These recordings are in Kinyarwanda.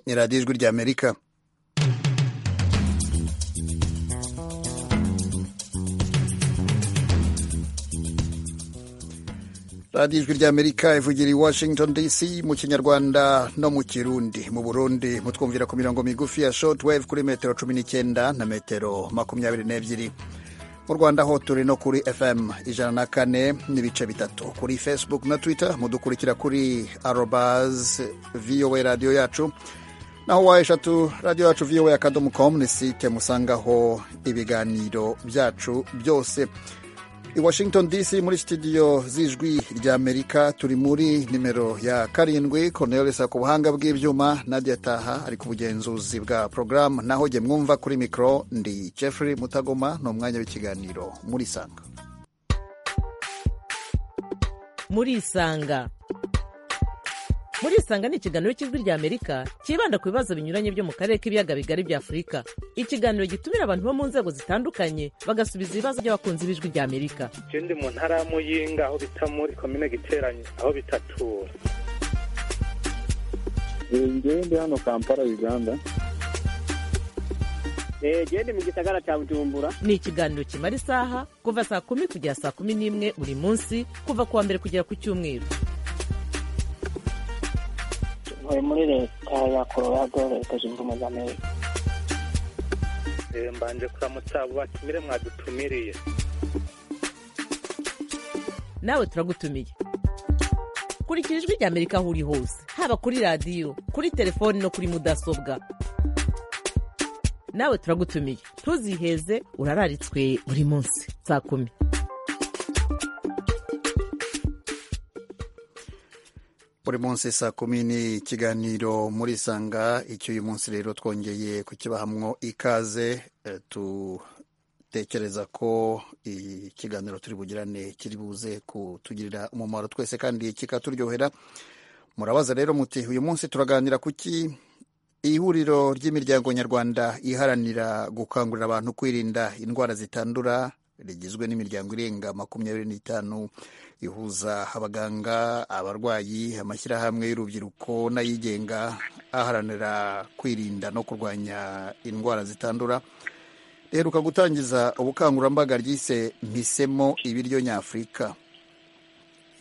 ni radiyo ijwi ry'amerika radiyo ijwi ry'amerika ivugira i washington dc mu kinyarwanda no mu kirundi mu burundi mutwumvira ku mirongo migufi ya shortwave kuri metero cumi n'icyenda na metero makumyabiri n'ebyiri mu rwanda ho turi no kuri fm ijana na kane n'ibice bitatu kuri facebook na twitter mudukurikira kuri arobaz voa radiyo yacu naho wa eshatu radiyo yacu voa akadomo com ni site musangaho ibiganiro byacu byose i washington dc muri studio z'ijwi ry'amerika turi muri nimero ya karindwi cornelisa ku buhanga bw'ibyuma nadia taha ari ku bugenzuzi bwa porogaramu naho jye mwumva kuri mikoro ndi jeffrey mutagoma ni umwanya w'ikiganiro muri isanga muri isanga muri isanga ni ikiganiro cy'ijwi ry'amerika cyibanda ku bibazo binyuranye byo mu karere k'ibiyaga bigari bya afurika ikiganiro gitumira abantu bo mu nzego zitandukanye bagasubiza ibibazo by'abakunzi b'ijwi ry'amerika je ndi mu ntara ya muyinga aho bita muri komine giteranyi aho bitatura ngewe ndi hano kampala uganda gende mu gisagara cya bujumbura ni ikiganiro kimara isaha kuva saa kumi kugera saa kumi n'imwe buri munsi kuva ku wa mbere kugera ku cyumweru ntuye muri leta ya colorado leta zunze ubumwe za amerika Eh, mbanje kuramutsa abo batumire mwadutumiriye nawe turagutumiye kurikira ijwi ry'amerika aho uri hose haba kuri radiyo kuri telefoni no kuri mudasobwa nawe turagutumiye ntuziheze urararitswe buri munsi saa kumi buri munsi saa kumi ni ikiganiro muri sanga icyo uyu munsi rero twongeye kukibahamwo ikaze eh, tutekereza ko ikiganiro turi bugirane kiri buze kutugirira umumaro twese kandi kikaturyohera murabaza rero muti uyu munsi turaganira kuki ihuriro ry'imiryango nyarwanda iharanira gukangurira abantu kwirinda indwara zitandura rigizwe n'imiryango irenga makumyabiri n'itanu ihuza abaganga abarwayi amashyirahamwe y'urubyiruko n'ayigenga aharanira kwirinda no kurwanya indwara zitandura riheruka gutangiza ubukangurambaga ryise mpisemo ibiryo nyafurika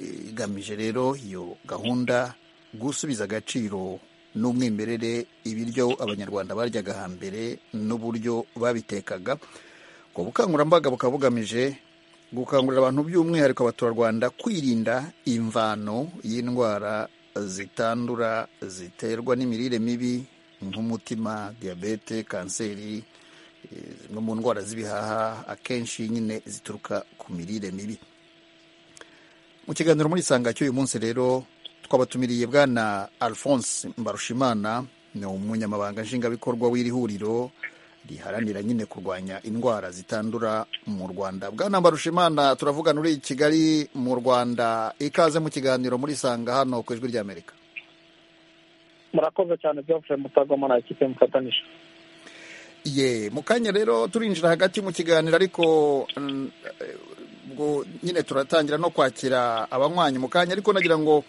igamije rero iyo gahunda gusubiza agaciro n'umwimerere ibiryo abanyarwanda baryaga hambere n'uburyo babitekaga ubwo bukangurambaga bukaba bugamije gukangurira abantu by'umwihariko abaturarwanda kwirinda imvano y'indwara zitandura ziterwa n'imirire mibi nk'umutima diyabete kanseri eh, zimwe mu ndwara z'ibihaha akenshi nyine zituruka ku mirire mibi mu kiganiro muri sanga cy'uyu munsi rero twabatumiriye bwana alphonse mbarushimana ni umunyamabanga nshingwabikorwa w'iri huriro riharanira nyine kurwanya indwara zitandura mu rwanda bwana mbarushimana turavugana uri i kigali mu rwanda ikaze mu kiganiro muri sanga hano ku ijwi ry'amerika murakoze cyane byavure mutagoma na ekipe mufatanije ye mu kanya rero turinjira hagati mu kiganiro ariko mm, eh, ubwo nyine turatangira no kwakira abanywanyi mu kanya ariko nagira ngo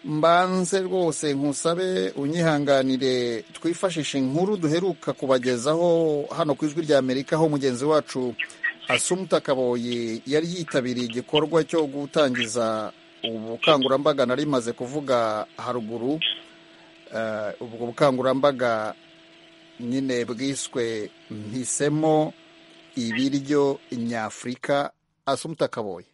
mbanze rwose nkusabe unyihanganire twifashishe inkuru duheruka kubagezaho hano ku ijwi ry'amerika aho mugenzi wacu asumuta kaboyi yari yitabiriye igikorwa cyo gutangiza ubukangurambaga nari maze kuvuga haruguru Eh, ubwo bukangurambaga nyine bwiswe mpisemo ibiryo nyafurika asumuta kaboyi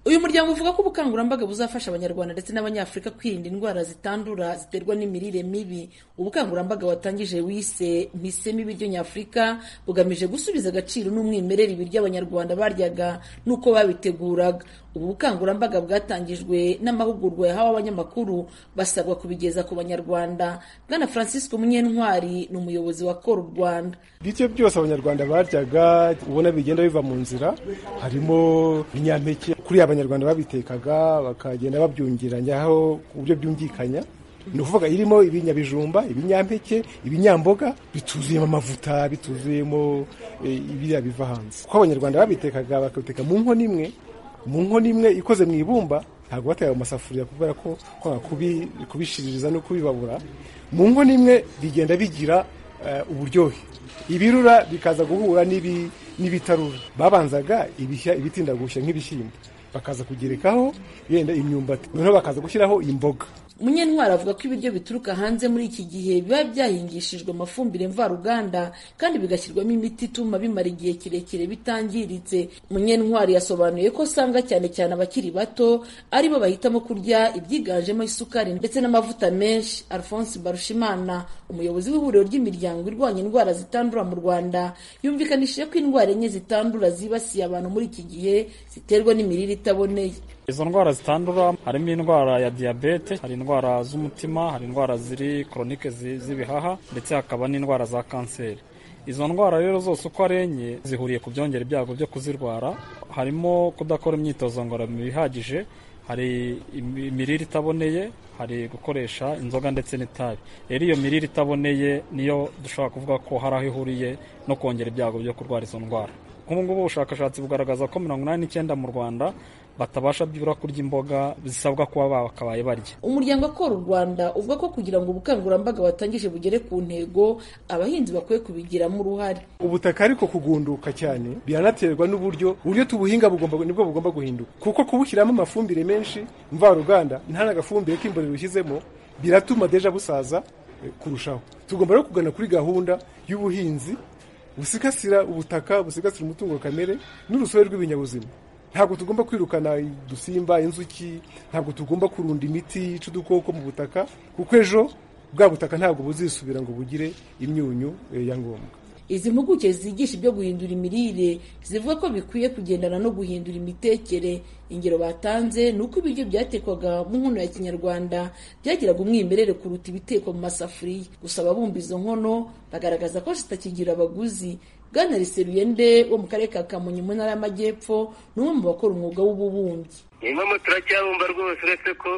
uyu muryango uvuga ko ubukangurambaga buzafasha abanyarwanda ndetse n'abanyafurika kwirinda indwara zitandura ziterwa n'imirire mibi ubukangurambaga watangije wise mpisemo ibiryo nyafurika bugamije gusubiza agaciro n'umwimerere ibiryo abanyarwanda baryaga n'uko babiteguraga ubu bukangurambaga bwatangijwe n'amahugurwa yahawe abanyamakuru basabwa kubigeza ku banyarwanda bwana francisco munyentwari ni umuyobozi wa kora rwanda ibiryo byose abanyarwanda baryaga ubona bigenda biva mu nzira harimo ibinyampeke kuriya abanyarwanda babitekaga bakagenda babyungiranya aho ku buryo byumvikanya ni ukuvuga irimo ibinyabijumba ibinyampeke ibinyamboga bituzuyemo amavuta bituzuyemo eh, ibiriya biva hanze kuko abanyarwanda babitekaga bakabiteka mu nkono imwe mu nkono imwe ikoze mu ibumba ntabwo bateye ayo masafuriya kubera ko kwanga kubi- kubishiririza no kubibabura mu nkono imwe bigenda bigira eh, uburyohe ibirura bikaza guhura n'ibi- n'ibitarura babanzaga ibishya ibitinda gushya nk'ibishyimbo bakaza kugerekaho yenda imyumbati noneho bakaza gushyiraho imboga munyentwari avuga ko ibiryo bituruka hanze muri iki gihe biba byahingishijwe amafumbire mvaruganda kandi bigashyirwamo imiti ituma bimara igihe kirekire bitangiritse munyentwari yasobanuye ko usanga cyane cyane abakiri bato aribo bahitamo kurya ibyiganjemo isukari ndetse n'amavuta menshi alphonse barushimana umuyobozi w'ihuriro ry'imiryango irwanya indwara zitandura mu rwanda yumvikanishije ko indwara enye zitandura zibasiye abantu muri iki gihe ziterwa n'imirire itaboneye izo ndwara zitandura harimo indwara ya diyabete hari indwara z'umutima hari indwara ziri koronike zi- z'ibihaha ndetse hakaba n'indwara za kanseri izo ndwara rero zose uko ari enye zihuriye ku byongera ibyago byo kuzirwara harimo kudakora imyitozo ngororamubiri ihagije hari imi- imirire itaboneye hari gukoresha inzoga ndetse n'itabi rero iyo mirire itaboneye niyo dushobora kuvuga ko hari aho ihuriye no kongera ibyago byo kurwara izo ndwara nk'ubu ngubu ubushakashatsi bugaragaza ko mirongo inani n'icyenda mu rwanda batabasha byibura kurya imboga zisabwa kuba bakabaye barya umuryango akora u rwanda uvuga ko kugira ngo ubukangurambaga watangije bugere ku ntego abahinzi bakwiye kubigiramo uruhare ubutaka ariko kugunduka cyane biranaterwa n'uburyo uburyo tubuhinga bugomba nibwo bugomba guhinduka kuko kubushyiramo amafumbire menshi mvaruganda nta n'agafumbire k'imborera ushyizemo biratuma deja busaza eh, kurushaho tugomba rero kugana kuri gahunda y'ubuhinzi busigasira ubutaka busigasira umutungo kamere n'urusobe rw'ibinyabuzima ntabwo tugomba kwirukana udusimba inzuki ntabwo tugomba kurunda imiti yica udukoko mu butaka kuko ejo bwa butaka ntabwo buzisubira ngo bugire imyunyu eh, ya ngombwa izi mpuguke zigisha ibyo guhindura imirire zivuga ko bikwiye kugendana no guhindura imitekere ingero batanze ni uko ibiryo byatekwaga mu nkono ya kinyarwanda byagiraga umwimerere kuruta ibitekwa mu masafuriya gusa ababumba izo nkono bagaragaza ko zitakigira abaguzi bwana riseruyende wo mu karere ka kamonyi mu ntara y'amajyepfo ni umwe mu bakora umwuga w'ububumbyi inkono turacyabumba rwose uretse ko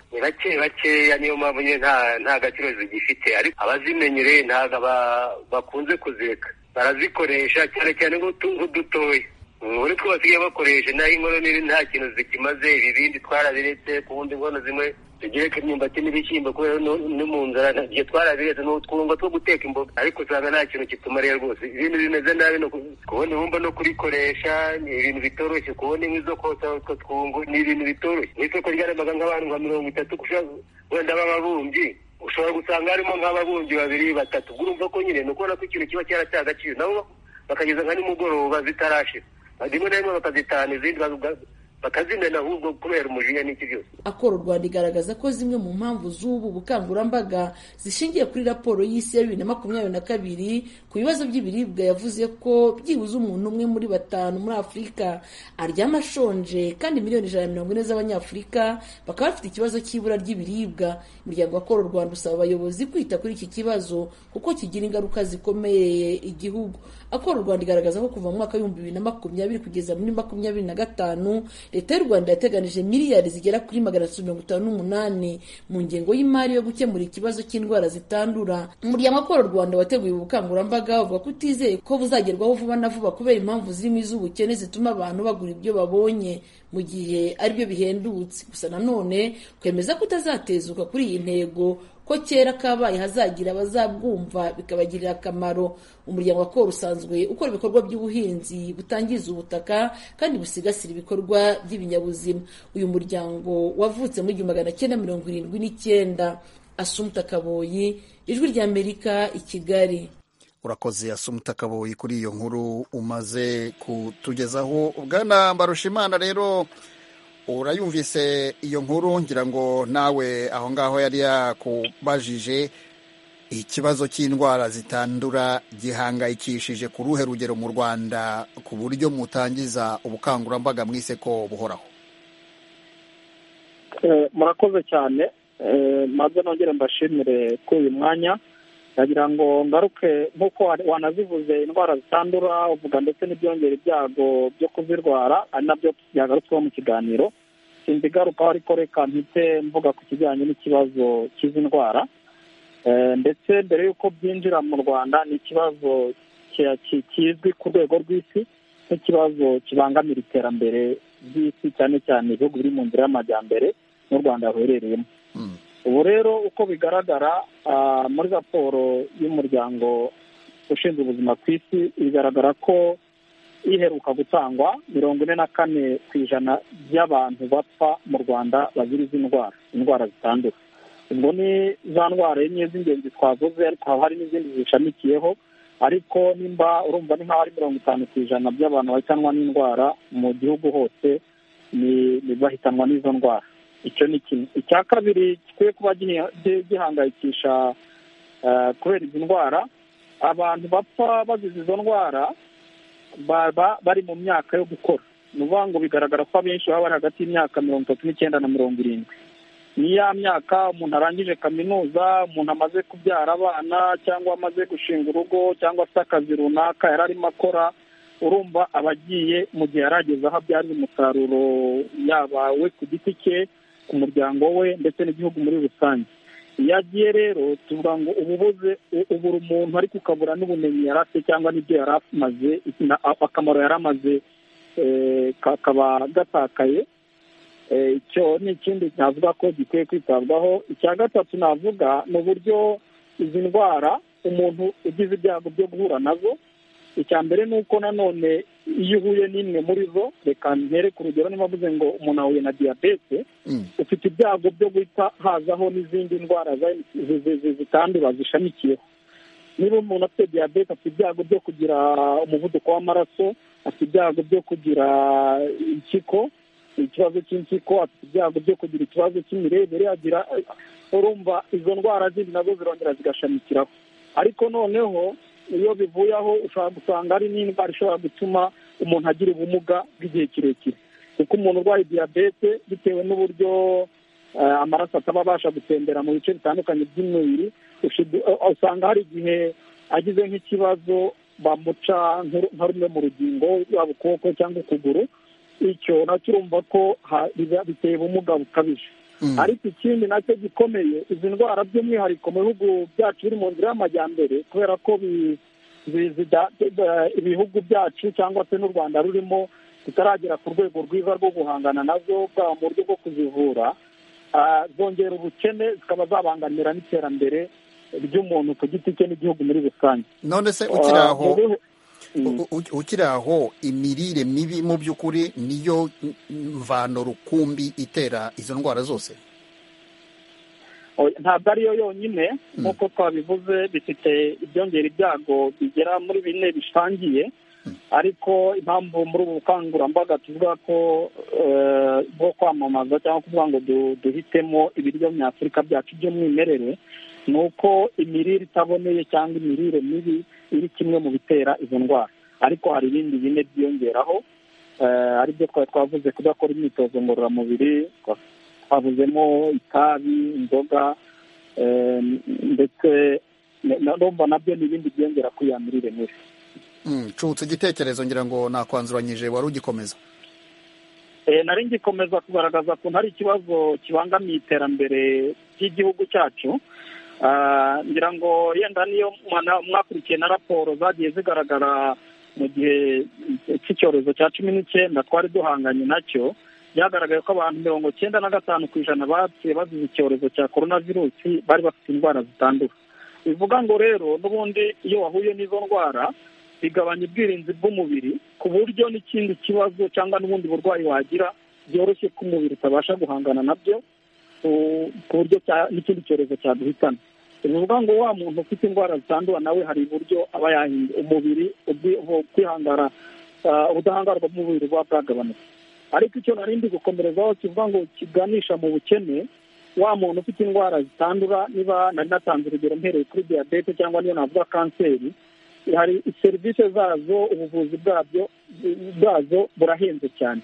ni bake bakeya niyo mpamvu nyine nta nta gaciro zigifite ariko abazimenyere ntabwo aba- bakunze kuzireka barazikoresha cyane cyane nk'utu- nk'udutoya muri two basigaye bakoresha naho inkono nini nta kintu zikimaze ibibindi twarabiretse ku wundi inkono zimwe tugereka imyumbati n'ibishyimbo kubera no- no mu nzara nta- ibyo twarabiretse ni utwungo two guteka imboga ariko usanga nta kintu kitumariye rwose ibintu bimeze nabi no ku- kubona ibumba no kurikoresha ni ibintu bitoroshye kubona inkwi zo kotsa utwo twungo ni ibintu bitoroshye mu isoko ryarabaga nk'abantu nka mirongo itatu gushaka wenda b'ababumbyi ushobora gusanga harimo nk'ababumbyi babiri batatu ubwo urumva ko nyine ni ukubona ko ikintu kiba cyaracyagaciro agaciro nabo bakageza nka nimugoroba zitarashira rimwe na rimwe bakazitahana izindi bakaziga- bakazimena ahubwo kubera umujinya n'iki byose akora u rwanda igaragaza ko zimwe mu mpamvu z'ubu bukangurambaga zishingiye kuri raporo y'isi ya bibiri na makumyabiri na kabiri ku bibazo by'ibiribwa yavuze ko byibuze umuntu umwe muri batanu muri afurika aryama ashonje kandi miliyoni ijana na mirongo ine z'abanyafurika bakaba bafite ikibazo cy'ibura ry'ibiribwa umuryango akora u rwanda usaba abayobozi kwita kuri iki kibazo kuko kigira ingaruka zikomeye igihugu akora u rwanda igaragaza ko kuva mu mwaka w'ibihumbi bibiri na makumyabiri kugeza muri makumyabiri na gatanu leta y'u rwanda yateganije miliyari zigera kuri magana atatu mirongo itanu n'umunani mu ngengo y'imari yo gukemura ikibazo cy'indwara zitandura umuryango akora u rwanda wateguye ubu bukangurambaga uvuga ko utizeye ko buzagerwaho vuba na vuba kubera impamvu zirimo iz'ubukene zituma abantu bagura ibyo babonye mu gihe ari byo bihendutse gusa nanone kwemeza ko utazatezuka kuri iyi ntego ko kera kabaye hazagira abazabwumva bikabagirira akamaro umuryango wa koro usanzwe ukora ibikorwa by'ubuhinzi butangiza ubutaka kandi busigasira ibikorwa by'ibinyabuzima uyu muryango wavutse mu igihumbi magana cyenda mirongo irindwi n'icyenda asumta kaboyi ijwi ry'amerika i kigali urakoze asumuta kaboyi kuri iyo nkuru umaze kutugezaho bwana mbarushimana rero urayumvise iyo nkuru ngira ngo nawe aho ngaho yari yakubajije ikibazo cy'indwara zitandura gihangayikishije ku ruhe rugero mu rwanda ku buryo mutangiza ubukangurambaga mwise ko buhoraho Eh, murakoze cyane Eh, nabyo nongere mbashimire kuri uyu mwanya ndagira ngo ngaruke nk'uko wa- wanazivuze indwara zitandura uvuga ndetse n'ibyongera ibyago byo kuzirwara ari nabyo byagarutsweho mu kiganiro sinzi igarukaho ariko reka mpite mvuga ku kijyanye n'ikibazo cy'izi ndwara Eh, ndetse mbere y'uko byinjira mu rwanda ni ikibazo ki- ki- kizwi ku rwego rw'isi nk'ikibazo kibangamira iterambere by'isi cyane cyane ibihugu biri mu nzira y'amajyambere n'u rwanda ruherereyemo ubu rero uko bigaragara muri raporo y'umuryango ushinzwe ubuzima ku isi bigaragara ko iheruka gutangwa mirongo ine na kane ku ijana by'abantu bapfa mu rwanda bazira izi ndwara indwara zitandura ubwo ni za ndwara enye z'ingenzi twavuze ariko haba hari n'izindi zishamikiyeho ariko nimba urumva ni nk'aho ari mirongo itanu ku ijana by'abantu bahitanwa n'indwara mu gihugu hose ni bahitanwa n'izo ndwara icyo ni kimwe icya kabiri gikwiye kuba gihangayikisha kubera izi ndwara abantu bapfa bazize izo ndwara baba bari mu myaka yo gukora ni ukuvuga ngo bigaragara ko abenshi baba bari hagati y'imyaka mirongo itatu n'icyenda na mirongo irindwi ni ya myaka umuntu arangije kaminuza umuntu amaze kubyara abana cyangwa amaze gushinga urugo cyangwa afite akazi runaka yari arimo akora urumva aba agiye mu gihe yarageze aho abyariza umusaruro yaba we ku giti cye ku muryango we ndetse n'igihugu muri rusange iyo agiye rero tuvuga ngo uba ubuze ubura umuntu ariko ukabura n'ubumenyi yari afite cyangwa n'ibyo yari amaze akamaro yari amaze kakaba gatakaye icyo ni ikindi navuga ko gikwiye kwitabwaho icya gatatu navuga ni uburyo izi ndwara umuntu ugize ibyago byo guhura nazo icya mbere ni uko nanone iyo uhuye n'imwe muri zo reka ntere ku rugero niba mvuze ngo umuntu ahuye na diyabete ufite ibyago byo guhita hazaho n'izindi ndwara zitandura zishamikiyeho niba umuntu afite diyabete afite ibyago byo kugira umuvuduko w'amaraso afite ibyago byo kugira impyiko ikibazo cy'impyiko afite ibyago byo kugira ikibazo cy'imirebere agira urumva izo ndwara zindi nazo zirongera zigashamikiraho ariko noneho iyo bivuye aho ushobora gusanga hari n'indwara ishobora gutuma umuntu agira ubumuga bw'igihe kirekire kuko umuntu urwaye diyabete bitewe n'uburyo amaraso ataba abasha gutembera mu bice bitandukanye by'umubiri usanga hari igihe agize nk'ikibazo bamuca nka rumwe mu rugingo yaba ukuboko cyangwa ukuguru icyo nacyo urumva ko biteye ubumuga bukabije ariko ikindi nacyo gikomeye izi ndwara by'umwihariko mu bihugu byacu biri mu nzira y'amajyambere kubera ko ibihugu byacu cyangwa se n'u rwanda rurimo tutaragera ku rwego rwiza rwo guhangana nazo bwaba mu buryo bwo kuzivura zongera ubukene zikaba zabangamira n'iterambere ry'umuntu ku giti cye n'igihugu muri rusange none se ukiri aho ukiri aho imirire mibi mu by'ukuri niyo mvano rukumbi itera izo ndwara zose ntabwo ariyo yonyine nk'uko twabivuze bifite ibyongera ibyago bigera muri bine bisangiye ariko impamvu muri ubu bukangurambaga tuvuga ko bwo kwamamaza cyangwa kuvuga ngo duhitemo ibiryo nyafurika byacu by'umwimerere ni uko imirire itaboneye cyangwa imirire mibi iri kimwe mu bitera izo ndwara ariko hari ibindi bine byiyongeraho ari byo twari twavuze kudakora imyitozo ngororamubiri twavuzemo itabi inzoga ndetse n'urumva nabyo ni ibindi byiyongera kuri ya mirire mibi nshutse igitekerezo ngira ngo nakwanzuranyije wari ugikomeza nari ngikomeza kugaragaza ko hari ikibazo kibangamiye iterambere ry'igihugu cyacu ngira ngo yenda niyo mwakurikiye na raporo zagiye zigaragara mu gihe cy'icyorezo cya cumi n'icyenda twari duhanganye nacyo byagaragaye ko abantu mirongo cyenda na gatanu ku ijana bapfuye bazize icyorezo cya korona virusi bari bafite indwara zitandura bivuga ngo rero n'ubundi iyo wahuye n'izo ndwara bigabanya ubwirinzi bw'umubiri ku buryo n'ikindi kibazo cyangwa n'ubundi burwayi wagira byoroshye ko umubiri utabasha guhangana nabyo ku buryo n'ikindi cyorezo cyaduhitana bivuga ngo wa muntu ufite indwara zitandura nawe hari uburyo aba yahinda umubiri kwihangara ubudahangarwa bw'umubiri buba bwagabanutse ariko icyo narindi gukomerezaho kivuga ngo kiganisha mu bukene wa muntu ufite indwara zitandura niba nari natanze urugero mpereye kuri diyabete cyangwa niyo navuga kanseri hari serivisi zazo ubuvuzi bwabyo bwazo burahenze cyane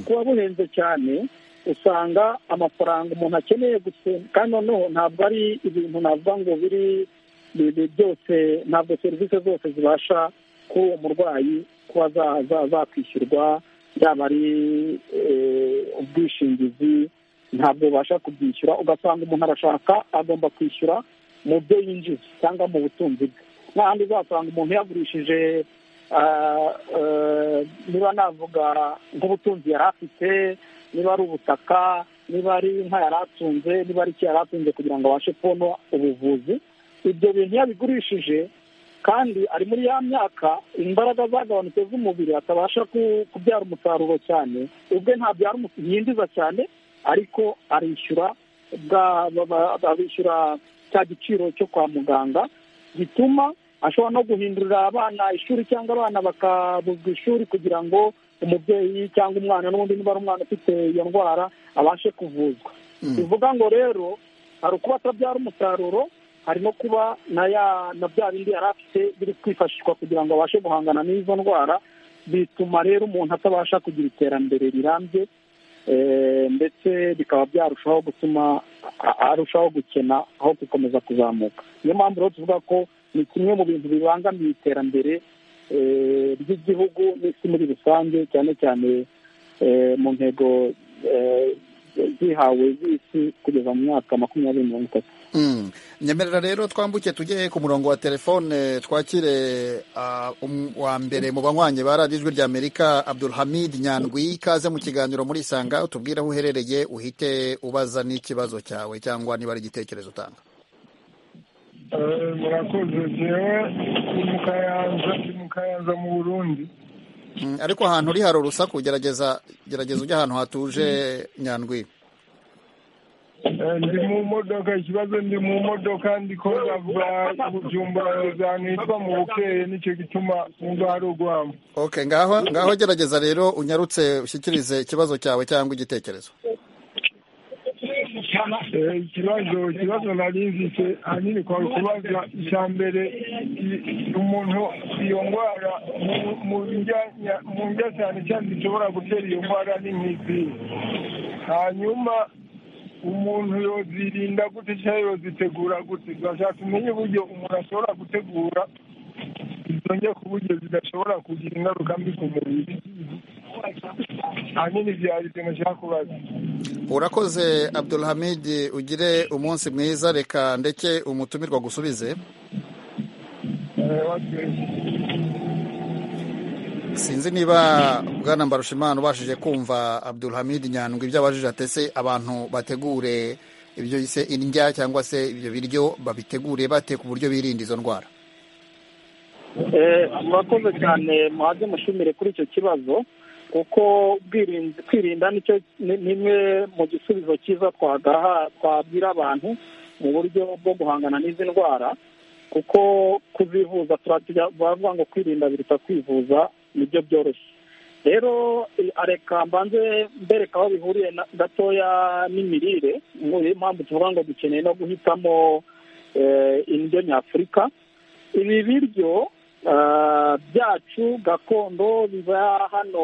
kuba buhenze cyane usanga amafaranga umuntu akeneye gusenga kandi noneho ntabwo ari ibintu navuga ngo biri byose ntabwo serivisi zose zibasha kuri uwo murwayi kuba zakwishyurwa yaba ari ubwishingizi ntabwo bubasha kubyishyura ugasanga umuntu arashaka agomba kwishyura mu byo yinjiza cyangwa mu butunzi bwe n'ahandi uzasanga umuntu yagurishije niba navuga nk'ubutunzi yari afite niba ari ubutaka niba ari inka yari atunze niba ari iki yari atunze kugira ngo abashe kubona ubuvuzi ibyo bintu iyo abigurishije kandi ari muri ya myaka imbaraga zagabanutse z'umubiri atabasha kubyara umusaruro cyane ubwe ntabyara yinjiza cyane ariko arishyura abishyura cya giciro cyo kwa muganga gituma ashobora no guhindurira abana ishuri cyangwa abana bakabuzwa ishuri kugira ngo umubyeyi cyangwa umwana n'ubundi niba ari umwana ufite iyo ndwara abashe kuvuzwa bivuga ngo rero hari ukuba atabyara umusaruro hari no kuba na bya bindi yari afite biri kwifashishwa kugira ngo abashe guhangana n'izo ndwara bituma rero umuntu atabasha kugira iterambere rirambye ndetse bikaba byarushaho gutuma arushaho gukena aho gukomeza kuzamuka niyo mpamvu rero tuvuga ko ni kimwe mu bintu bibangamiye iterambere ry'igihugu n'isi muri rusange cyane cyane mu ntego zihawe z'isi kugeza mu myaka makumyabiri mirongo itatu nyemerera rero twambuke tujye ku murongo wa telefone twakire wa mbere mu banywanye ba radiyo ijwi rya amerika abdulhamid nyandwi ikaze mu kiganiro muri isanga utubwire aho uherereye uhite ubaza n'ikibazo cyawe cyangwa niba ari igitekerezo utanga murakoze ngewe ni mu kayanza mu burundi ariko ahantu uri hari urusaku gerageza gerageza ujye ahantu hatuje nyandwi ndi mu modoka ikibazo ndi mu modoka ndiko ndava bujumbura hejuru hitwa mu bukeye nicyo gituma umva hari ugwamo okay ngaho ngaho gerageza rero unyarutse ushyikirize ikibazo cyawe cyangwa igitekerezo ikibazo ikibazo nari nzise ahanini kwari kubaza icya mbere umuntu iyo ndwara mu ndya cyane cyane zishobora gutera iyo ndwara ni nk'izi hanyuma umuntu yozirinda gute cyangwa yozitegura gute turashaka umenye uburyo umuntu ashobora gutegura izongera ku buryo zidashobora kugira ingaruka mbi ku mubiri ahanini byari ikintu nshaka kubaza urakoze abdulhamidi ugire umunsi mwiza reka ndeke umutumirwa gusubize sinzi niba bwana mbarushimana ubashije kumva abdulhamid nyandwi ibyo abajije atese abantu bategure ibyo bise indya cyangwa se ibyo biryo babitegure bate ku buryo birinda izo ndwara murakoze cyane muhaze mushimire kuri icyo kibazo kuko kwirinda ni imwe mu gisubizo cyiza twabwira abantu mu buryo bwo guhangana n'izi ndwara kuko kuzivuza baravuga ngo kwirinda biruta kwivuza nibyo byoroshye rero areka mbanze mbereka aho bihuriye gatoya n'imirire niyo mpamvu tuvuga ngo dukeneye no guhitamo indyo nyafurika ibi biryo byacu gakondo biba hano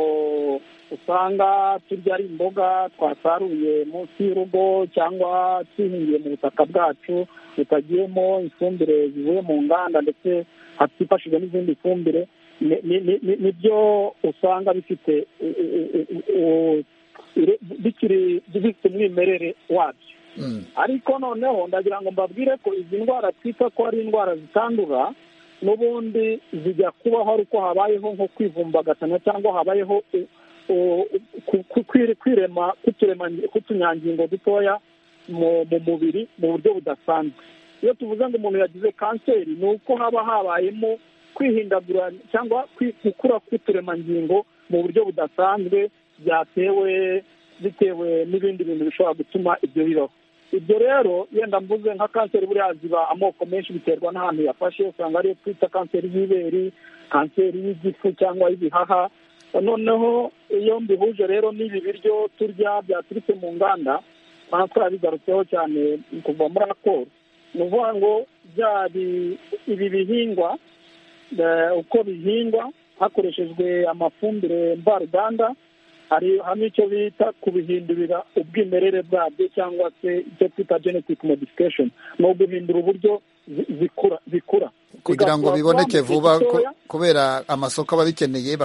usanga turya ari imboga twasaruye munsi y'urugo cyangwa twihingiye mu butaka bwacu bitagiyemo ifumbire zivuye mu nganda ndetse hatifashijwe n'izindi fumbire nibyo usanga bifite bikiri bifite umwimerere wabyo ariko noneho ndagira ngo mbabwire ko izi ndwara twita ko ari indwara zitandura n'ubundi zijya kubaho ari uko habayeho nko kwivumbagatanya cyangwa habayeho kwirema k'utunyangingo dutoya mu mubiri mu buryo budasanzwe iyo tuvuze ngo umuntu yagize kanseri ni uko haba habayemo kwihindagura cyangwa gukura kw'uturemangingo mu buryo budasanzwe byatewe bitewe n'ibindi bintu bishobora gutuma ibyo bibaho ibyo rero yenda mvuze nka kanseri buriya ziba amoko menshi biterwa n'ahantu yafashe usanga ariyo twita kanseri y'ibere kanseri y'igifu cyangwa y'ibihaha noneho iyo mbihuje rero n'ibi biryo turya byaturutse mu nganda nta twabigarutseho cyane kuva muri raporo ni ukuvuga ngo ibi bihingwa uko bihingwa hakoreshejwe amafumbire mvaruganda hari hamwe icyo bita kubihindurira ubwimerere bwabyo cyangwa se icyo twita genetic modification ni uguhindura uburyo zikura zikura kugira ngo biboneke vuba kubera amasoko aba abikeneye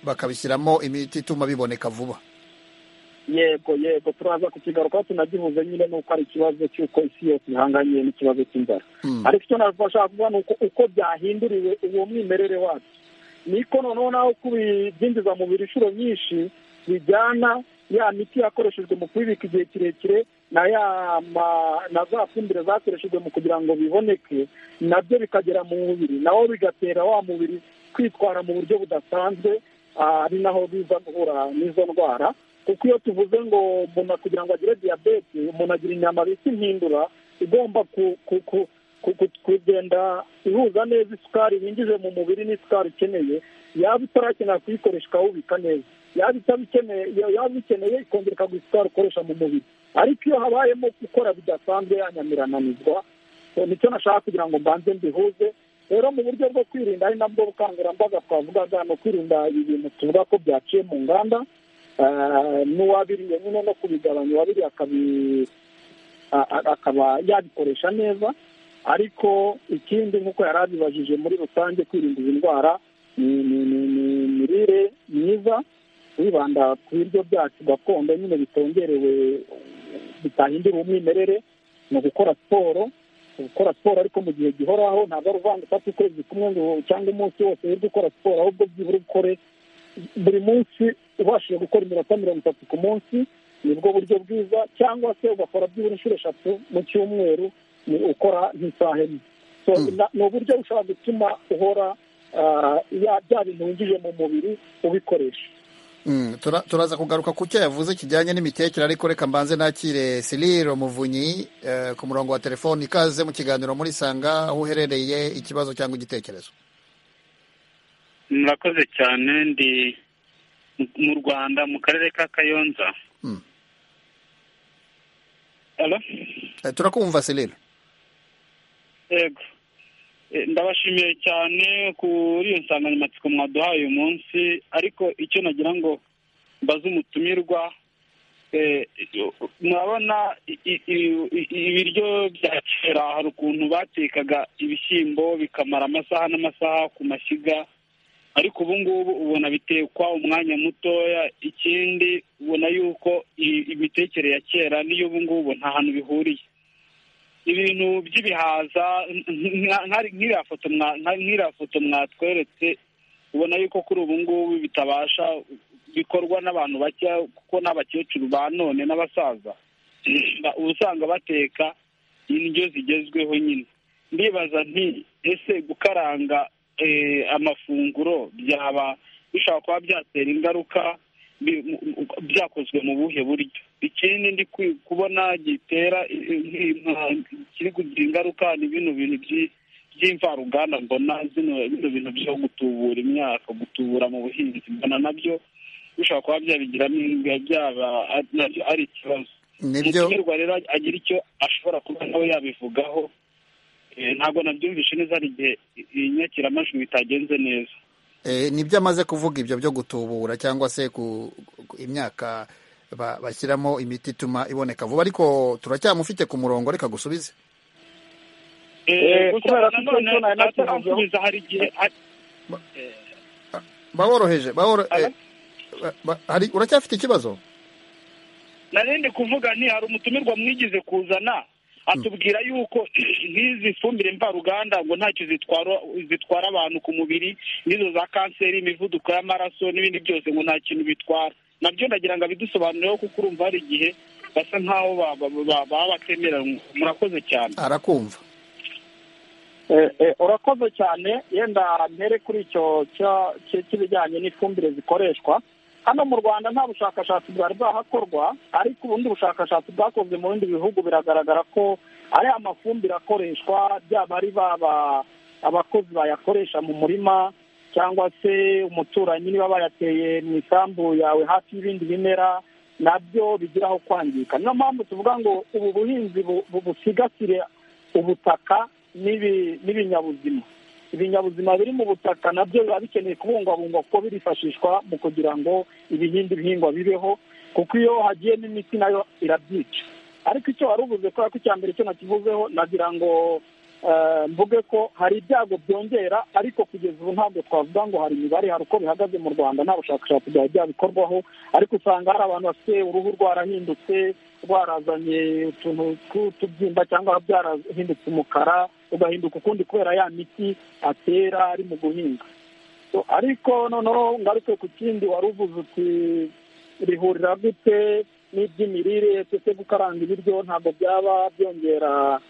bakabishyiramo imiti ituma biboneka vuba yego yego turaza kukigarukaho tunagihuze nyine ni uko ari ikibazo cy'uko isi yose ihanganye n'ikibazo cy'inzara ariko icyo nashaka kuvuga ni uko byahinduriwe uwo mwimerere wacu niko noneho naho kubibyinjiza mu biro inshuro nyinshi bijyana ya miti yakoreshejwe mu kubibika igihe kirekire na ya na za fumbire zakoreshejwe mu kugira ngo biboneke nabyo bikagera mu mubiri nawo bigatera wa mubiri kwitwara mu buryo budasanzwe ari naho biza guhura n'izo ndwara kuko iyo tuvuze ngo umuntu kugira ngo agire diyabete umuntu agira inyama bita impindura igomba kugenda ihuza neza isukari winjije mu mubiri n'isukari ukeneye yaba itarakenera kuyikoresha ukawubika neza yaba itabikeneye yaba ikeneye ikongera ikaguha isukari ukoresha mu mubiri ariko iyo habayemo gukora bidasanzwe yanyamirananizwa nicyo nashaka kugira ngo mbanze mbihuze rero mu buryo bwo kwirinda ari nabwo bukangurambaga twavugaga ni ukwirinda ibi bintu tuvuga ko byaciye mu nganda n'uwabiriye nyine no kubigabanya uwabiriye akaba yabikoresha neza ariko ikindi nk'uko yari abibajije muri rusange kwirinda izi ndwara ni imirire myiza wibanda ku biryo byacu gakondo nyine bitongerewe bitahindura umwimerere ni ugukora siporo gukora siporo ariko mu gihe gihoraho ntabwo ari uvanga ufata ukwezi kumwe ngo cyangwa umunsi wose wirirwa ukora siporo ahubwo byibura ukore buri munsi ubashije gukora iminota mirongo itatu ku munsi nibwo buryo bwiza cyangwa se ugakora byibura inshuro eshatu mu cyumweru ni ukora nk'isaha imwe ni uburyo bushobora gutuma uhora bya bintu winjije mu mubiri ubikoresha turaza kugaruka ku cyo yavuze kijyanye n'imitekere ariko reka mbanze nakire Cyril Muvunyi ku murongo wa telefoni ikaze mu kiganiro muri sanga aho uherereye ikibazo cyangwa igitekerezo murakoze cyane ndi mu rwanda mu karere ka kayonza turakumva Cyril yego ndabashimiye cyane kuri iyo nsanganyamatsiko mwaduhaye uyu munsi ariko icyo nagira ngo mbaze umutumirwa murabona ibiryo bya kera hari ukuntu batekaga ibishyimbo bikamara amasaha n'amasaha ku mashyiga ariko ubu ngubu ubona bitekwa umwanya mutoya ikindi ubona yuko imitekere ya kera n'iy'ubu ngubu nta hantu bihuriye ibintu by'ibihaza nk'iriya foto nk'iriya foto mwatweretse ubona yuko kuri ubu ngubu bitabasha bikorwa n'abantu bake kuko n'abakecuru ba none n'abasaza uba usanga bateka indyo zigezweho nyine ndibaza nti ese gukaranga amafunguro byaba bishobora kuba byatera ingaruka byakozwe mu buhe buryo ikindi ndi kubona gitera kiri kugira ingaruka ni bino bintu by'imvaruganda mbona bino bintu byo gutubura imyaka gutubura mu buhinzi mbona nabyo bishobora kuba byabigiramo byaba ari ikibazo umutumirwa rero agira icyo ashobora kuba nawe yabivugaho ntabwo nabyumvishe neza hari igihe inyakiramajwi bitagenze neza nibyo amaze kuvuga ibyo byo gutubura cyangwa se ku imyaka bashyiramo imiti ituma iboneka vuba ariko turacyamufite ku murongo reka gusubize baworoheje uracyafite ikibazo narindi kuvuga nti hari umutumirwa mwigize kuzana atubwira yuko nk'izi fumbire mvaruganda ngo ntacyo zitwara abantu ku mubiri n'izo za kanseri imivuduko y'amaraso n'ibindi byose ngo nta kintu bitwara nabyo ndagira ngo abidusobanureho kuko urumva hari igihe basa nk'aho baba batemeranywa murakoze cyane arakumva urakoze cyane yenda mpere kuri icyo cy'ibijyanye n'ifumbire zikoreshwa hano mu rwanda nta bushakashatsi bwari bwahakorwa ariko ubundi bushakashatsi bwakozwe mu bindi bihugu biragaragara ko ari amafumbire akoreshwa byaba ari baba abakozi bayakoresha mu murima cyangwa se umuturanyi niba bayateye mu isambu yawe hafi y'ibindi bimera nabyo bigiraho kwangirika niyo mpamvu tuvuga ngo ubu buhinzi busigasire ubutaka n'ibinyabuzima ibinyabuzima biri mu butaka nabyo biba bikeneye kubungwabungwa kuko birifashishwa mu kugira ngo ibihingwa bihingwa bibeho kuko iyo hagiyemo imiti nayo irabyica ariko icyo wari ubuze kubera ko icya mbere icyo nakivuzeho nagira ngo mvuge ko hari ibyago byongera ariko kugeza ubu ntabwo twavuga ngo hari imibare hari uko bihagaze mu rwanda nta bushakashatsi byaba byabikorwaho ariko usanga hari abantu bafite uruhu rwarahindutse rwarazanye utuntu tw'utubyimba cyangwa byarahindutse umukara ugahinduka ukundi kubera ya miti atera ari mu guhinga ariko noneho ngaruke ku kindi wari uvuze uti rihurira gute n'iby'imirire ndetse gukaranga ibiryo ntabwo byaba byongera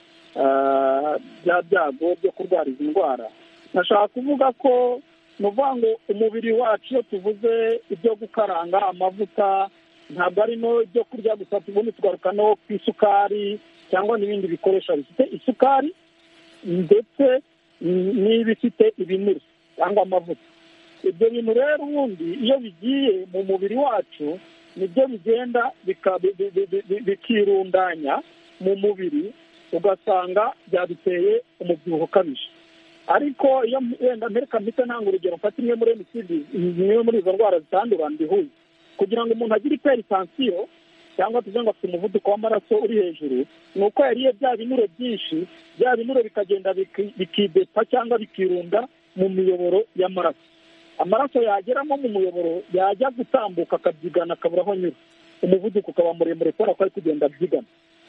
bya byago byo kurwara izi ndwara nashaka kuvuga ko ni ukuvuga ngo umubiri wacu iyo tuvuze ibyo gukaranga amavuta ntabwo arimo ibyo kurya gusa tubundi tugaruka no ku isukari cyangwa n'ibindi bikoresho bifite isukari ndetse n'ibifite ibinure cyangwa amavuta ibyo bintu rero ubundi iyo bigiye mu mubiri wacu nibyo bigenda bikirundanya mu mubiri ugasanga byaduteye umubyibuho ukabije ariko iyo wenda mpereka mbese ntanga urugero mfata imwe muri emisidi imwe muri izo ndwara zitandura mbihuye kugira ngo umuntu agire iperitansiyo cyangwa tuze ngo afite umuvuduko w'amaraso uri hejuru ni uko yariye bya binure byinshi bya binure bikagenda bikidepa cyangwa bikirunda mu miyoboro y'amaraso amaraso yageramo mu muyoboro yajya gutambuka akabyigana akabura aho anyura umuvuduko ukaba muremure kubera ko ari kugenda abyigana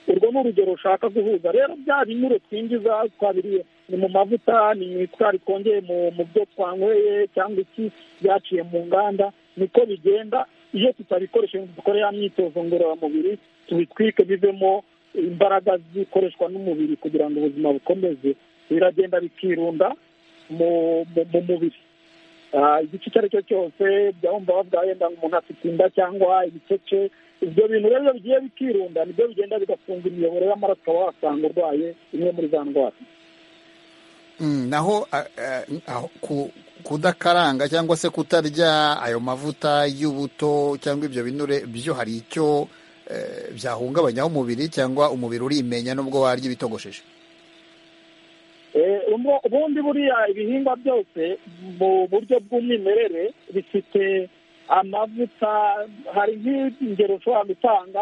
urwo ni urugero rushaka guhuza rero bya binure twinjiza twabiriye ni mu mavuta ni isukari twongeye mu byo twanyweye cyangwa iki byaciye mu nganda niko bigenda iyo tutabikoresha dukore ya myitozo ngororamubiri tubitwike bivemo imbaraga zikoreshwa n'umubiri kugira ngo ubuzima bukomeze biragenda bikirunda mu mubiri igice icyo ari cyo cyose jya wumva bavuga wenda umuntu afite inda cyangwa ibicece ibyo bintu rero bigiye bikirunda nibyo bigenda bigafunga imiyoboro y'amaraso ukaba wasanga urwaye imwe muri za ndwara naho kudakaranga cyangwa se kutarya ayo mavuta y'ubuto cyangwa ibyo binure byo hari icyo byahungabanyaho umubiri cyangwa umubiri urimenya n'ubwo warya ibitogosheje ubundi buriya ibihingwa byose mu buryo bw'umwimerere bifite amavuta hari nk'ingero ushobora gutanga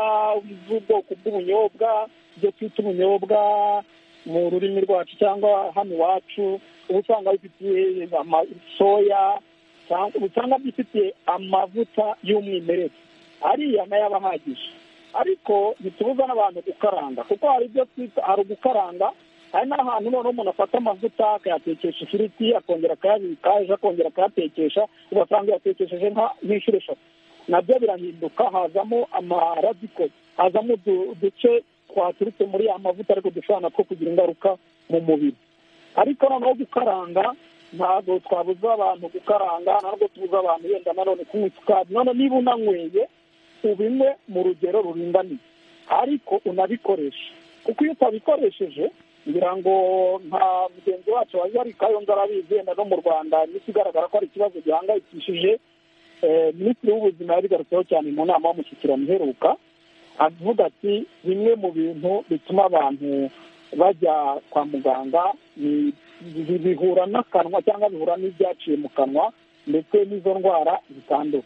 z'ubwoko bw'ubunyobwa ibyo twita ubunyobwa mu rurimi rwacu cyangwa hano iwacu uba usanga bifitiye soya usanga byifitiye amavuta y'umwimerere ariya nayo aba ahagije ariko ntitubuza n'abantu gukaranga kuko hari ibyo twita hari ugukaranga hari n'ahantu noneho umuntu afata amavuta akayatekesha ifiriti akongera akayabika ejo akongera akayatekesha ugasanga yatekesheje nk'inshuro eshatu nabyo birahinduka hazamo amaradiko hazamo uduce twaturutse muri ya mavuta ariko dushobora two kugira ingaruka mu mubiri ariko noneho gukaranga ntabwo twabuza abantu gukaranga ntabwo tubuza abantu wenda nanone kunywa isukari none niba unanyweye ubinywe mu rugero ruringaniye ariko unabikoreshe kuko iyo utabikoresheje ngira ngo nka mugenzi wacu wari kayonza arabizi wenda no mu rwanda imiti igaragara ko ari ikibazo gihangayikishije minisitiri w'ubuzima yabigarutseho cyane mu nama y'umushyikirano iheruka avuga ati bimwe mu bintu bituma abantu bajya kwa muganga bihura n'akanwa cyangwa bihura n'ibyaciye mu kanwa ndetse n'izo ndwara zitandura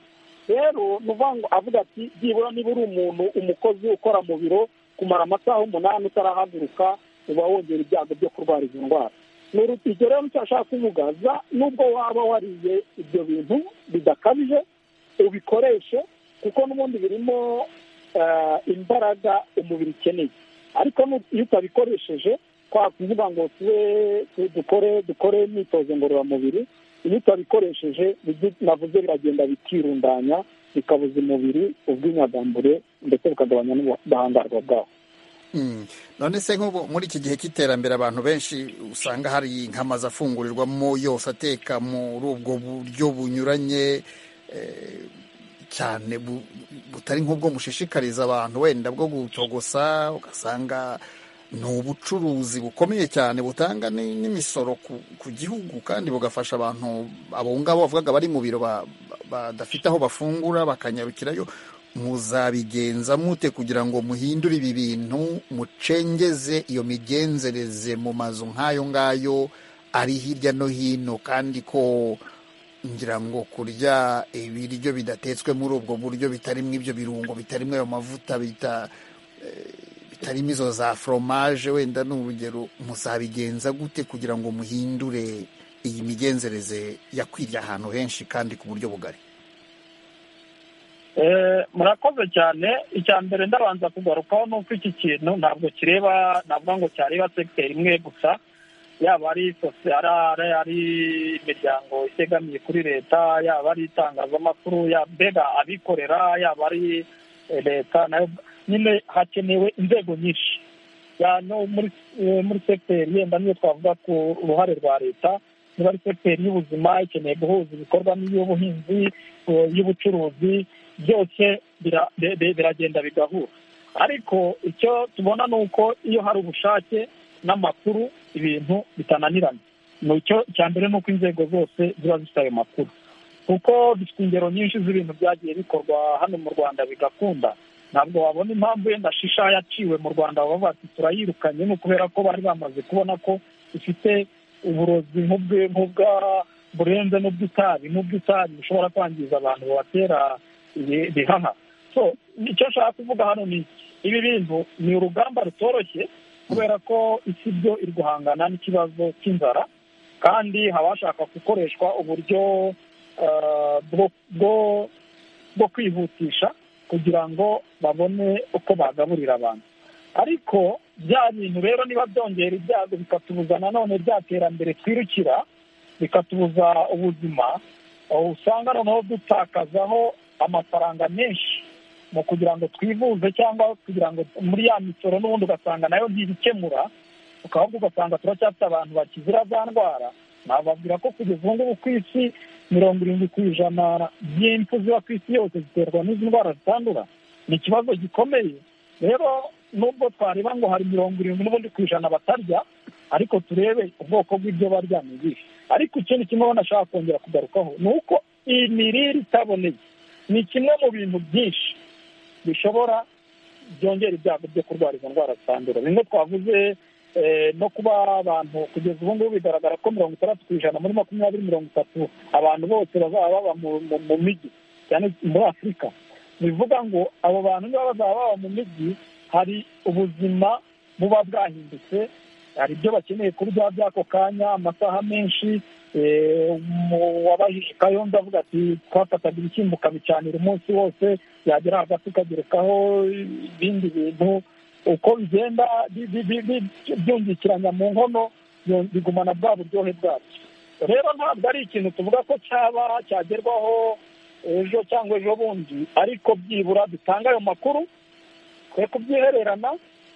rero ni ukuvuga ngo avuga ati byibura niba uri umuntu umukozi ukora mu biro kumara amasaha umunani utarahaguruka uba wongera ibyago byo kurwara izo ndwara urugero rero nicyo ashaka kuvuga za nubwo waba wariye ibyo bintu bidakabije ubikoreshe kuko n'ubundi birimo imbaraga umubiri ukeneye ariko iyo utabikoresheje twakuvuga ngo dukore dukore imyitozo ngororamubiri iyo utabikoresheje navuze biragenda bikirundanya bikabuza umubiri ubw'inyagambure ndetse bukagabanya n'ubudahangarwa bwawo none se nk'ubu muri iki gihe cy'iterambere abantu benshi usanga hari nk'amazu afungurirwamo yose ateka muri ubwo buryo bunyuranye cyane butari nk'ubwo mushishikariza abantu wenda bwo gutogosa ugasanga ni ubucuruzi bukomeye cyane butanga n'imisoro ku gihugu kandi bugafasha abantu abongabo bavugaga bari mu biro badafite aho bafungura bakanyarukirayo muzabigenza mute kugira ngo muhindure ibi bintu mucengeze iyo migenzereze mu mazu nk'ayo ngayo ari hirya no hino kandi ko ngira ngo kurya ibiryo bidatetswe muri ubwo buryo bitarimo ibyo birungo bitarimo ayo mavuta bitarimo izo za foromaje wenda ni urugero muzabigenza gute kugira ngo muhindure iyi migenzereze yakwiriye ahantu henshi kandi ku buryo bugari murakoze cyane icya mbere ndabanza kugarukaho ni uko iki kintu ntabwo kireba navuga ngo cyareba sekiteri imwe gusa yaba ari sosiyete ari imiryango itegamiye kuri leta yaba ari itangazamakuru mbega abikorera yaba ari leta nayo nyine hakenewe inzego nyinshi muri sekiteri yenda niyo twavuga ku ruhare rwa leta niba ari sekiteri y'ubuzima ikeneye guhuza ibikorwa n'iy'ubuhinzi y'ubucuruzi byose biragenda bigahura ariko icyo tubona ni uko iyo hari ubushake n'amakuru ibintu bitananirana ni icyo cya mbere ni uko inzego zose ziba zifite ayo makuru kuko dufite ingero nyinshi z'ibintu byagiye bikorwa hano mu rwanda bigakunda ntabwo wabona impamvu yenda shisha yaciwe mu rwanda baba bati turayirukanye ni ukubera ko bari bamaze kubona ko ifite uburozi nk'ubwa burenze n'ubw'itabi n'ubw'itabi bushobora kwangiza abantu bubatera ibihaha so icyo nshaka kuvuga hano ni ibi bintu ni urugamba rutoroshye kubera ko isi byo iri guhangana n'ikibazo cy'inzara kandi haba hashaka gukoreshwa uburyo bwo kwihutisha kugira ngo babone uko bagaburira abantu ariko bya bintu rero niba byongera ibyago bikatubuza nanone bya terambere twirukira bikatubuza ubuzima usanga noneho dutakazaho amafaranga menshi mu kugira ngo twivuze cyangwa kugira ngo muri ya misoro n'ubundi ugasanga nayo ntibikemura ukaba ugasanga turacyafite abantu bakizira za ndwara nababwira ko kugeza ubu ngubu ku isi mirongo irindwi ku ijana by'impfu ziba ku isi yose ziterwa n'izi ndwara zitandura ni ikibazo gikomeye rero nubwo twareba ngo hari mirongo irindwi n'ubundi ku ijana batarya ariko turebe ubwoko bw'ibyo barya ni ibihe ariko ikindi kimwe nashaka kongera kugarukaho ni uko imirire itaboneye ni kimwe mu bintu byinshi bishobora byongera ibyago byo kurwara izo ndwara zitandura bimwe twavuze no kuba abantu kugeza ubu ngubu bigaragara ko mirongo itandatu ku ijana muri makumyabiri mirongo itatu abantu bose bazaba baba mu mijyi cyane muri afurika bivuga ngo abo bantu niba bazaba baba mu mijyi hari ubuzima buba bwahindutse hari ibyo bakeneye kurya by'ako kanya amasaha menshi wabajije kayondo avuga ati twafataga ibishyimbo ukabicanira umunsi wose yagera hagati ukagerekaho ibindi bintu uko bigenda byungikiranya mu nkono bigumana bwa buryohe bwabyo rero ntabwo ari ikintu tuvuga ko cyaba cyagerwaho ejo cyangwa ejo bundi ariko byibura dutanga ayo makuru twe kubyihererana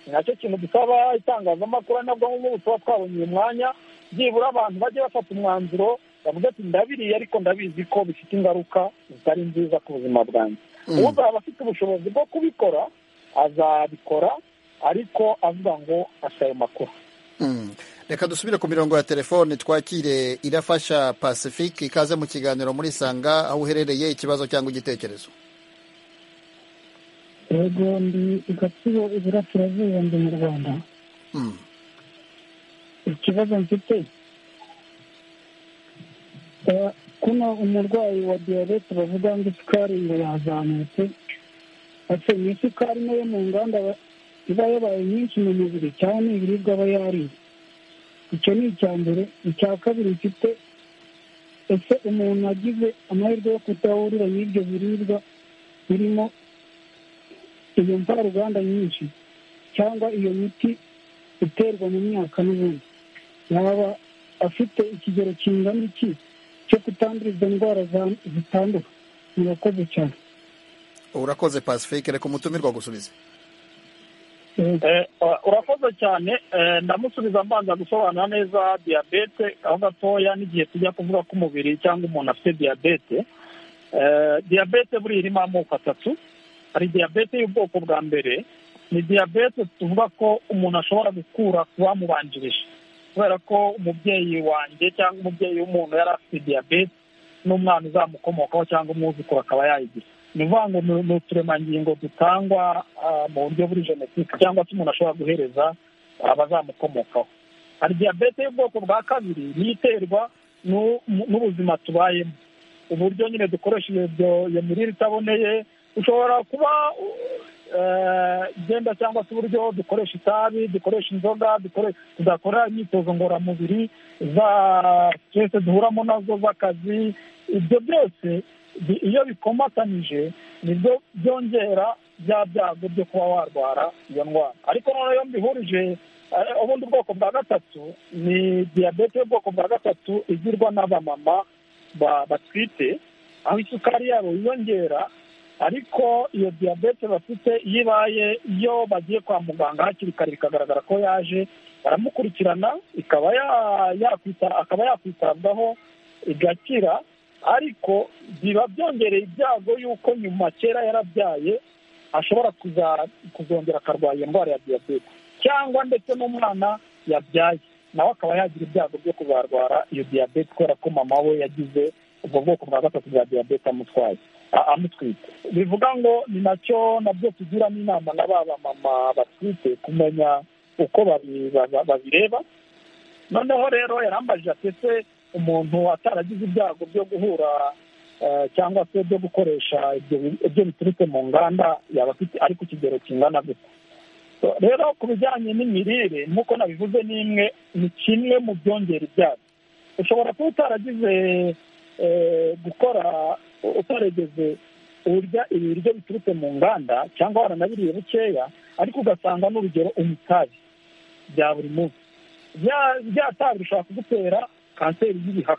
ni nacyo kintu dusaba itangazamakuru nabwo nk'ubu tuba twabonye uyu mwanya byibura abantu bajye bafata umwanzuro bavuga ati ndabiriye ariko ndabizi ko bifite ingaruka zitari nziza ku buzima bwanjye uzaba afite ubushobozi bwo kubikora azabikora ariko avuga ngo afite ayo makuru reka dusubire ku mirongo ya telefone twakire irafasha pacifique ikaze mu kiganiro muri sanga aho uherereye ikibazo cyangwa igitekerezo yego ndi igatsibo iburasirazuba ndi mu rwanda ikibazo mfite kuno umurwayi wa diyabete bavuga ngo isukari ngo yazamutse ese ni isukari nayo mu nganda iba yabaye nyinshi mu mubiri cyane ibiribwa aba yariye icyo ni icya mbere icya kabiri mfite ese umuntu agize amahirwe yo kutahurira n'ibyo biribwa birimo iyo mvaruganda nyinshi cyangwa iyo miti iterwa mu myaka n'ubundi yaba afite ikigero kingana iki cyo kutandura izo ndwara zitandura murakoze cyane urakoze pacifique reka umutumirwa gusubiza urakoze cyane ndamusubiza mbanza gusobanura neza diyabete aho gatoya n'igihe tujya kuvuga ko umubiri cyangwa umuntu afite diyabete diyabete buriya irimo amoko atatu hari diyabete y'ubwoko bwa mbere ni diyabete tuvuga ko umuntu ashobora gukura ku bamubanjirije kubera ko umubyeyi wanjye cyangwa umubyeyi w'umuntu yari afite diyabete n'umwana uzamukomokaho cyangwa umwuzukuru akaba yayigira ni ukuvuga ngo ni uturemangingo dutangwa mu buryo buri jenoside cyangwa se umuntu ashobora guhereza abazamukomokaho hari diyabete y'ubwoko bwa kabiri niyo iterwa n'ubuzima tubayemo uburyo nyine dukoresha iyo mirire itaboneye ushobora kuba igenda cyangwa se uburyo dukoresha itabi dukoresha inzoga tudakora imyitozo ngororamubiri za siteresi duhuramo nazo z'akazi ibyo byose iyo bikomatanyije nibyo byongera bya byago byo kuba warwara iyo ndwara ariko noneho iyo mbihurije ubundi bwoko bwa gatatu ni diyabete y'ubwoko bwa gatatu igirwa n'abamama batwite aho isukari yabo yiyongera ariko iyo diyabete bafite iyo ibaye iyo bagiye kwa muganga hakiri kare bikagaragara ko yaje baramukurikirana ikaba akaba yakwitabwaho igakira ariko biba byongereye ibyago y'uko nyuma kera yarabyaye ashobora kuzongera akarwara iyo ndwara ya diyabete cyangwa ndetse n'umwana yabyaye nawe akaba yagira ibyago byo kuzarwara iyo diyabete kubera ko mama we yagize ubwo bwoko bwa gatatu bwa diyabete amutwaye amutwite bivuga ngo ni nacyo nabyo tugiramo inama na ba bamama batwite kumenya uko babireba noneho rero yarambajije atetse umuntu ataragize ibyago byo guhura cyangwa se byo gukoresha ibyo biturutse mu nganda yaba afite ariko ikigero kingana gute rero ku bijyanye n'imirire nk'uko nabivuze ni imwe ni kimwe mu byongera ibyago ushobora kuba utaragize gukora utarageze urya ibiryo biturutse mu nganda cyangwa waranabiriye bukeya ariko ugasanga n'urugero umutabi bya buri munsi bya tabi bishobora kugutera kanseri y'ibihaha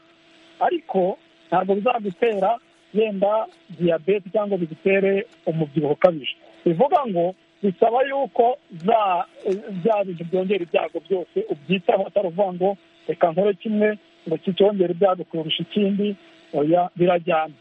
ariko ntabwo bizagutera yenda diyabete cyangwa bigutere umubyibuho ukabije bivuga ngo bisaba yuko bya bintu byongera ibyago byose ubyitaho atari uvuga ngo reka nkore kimwe ngo kicyongere ibyago kurusha ikindi oya birajyana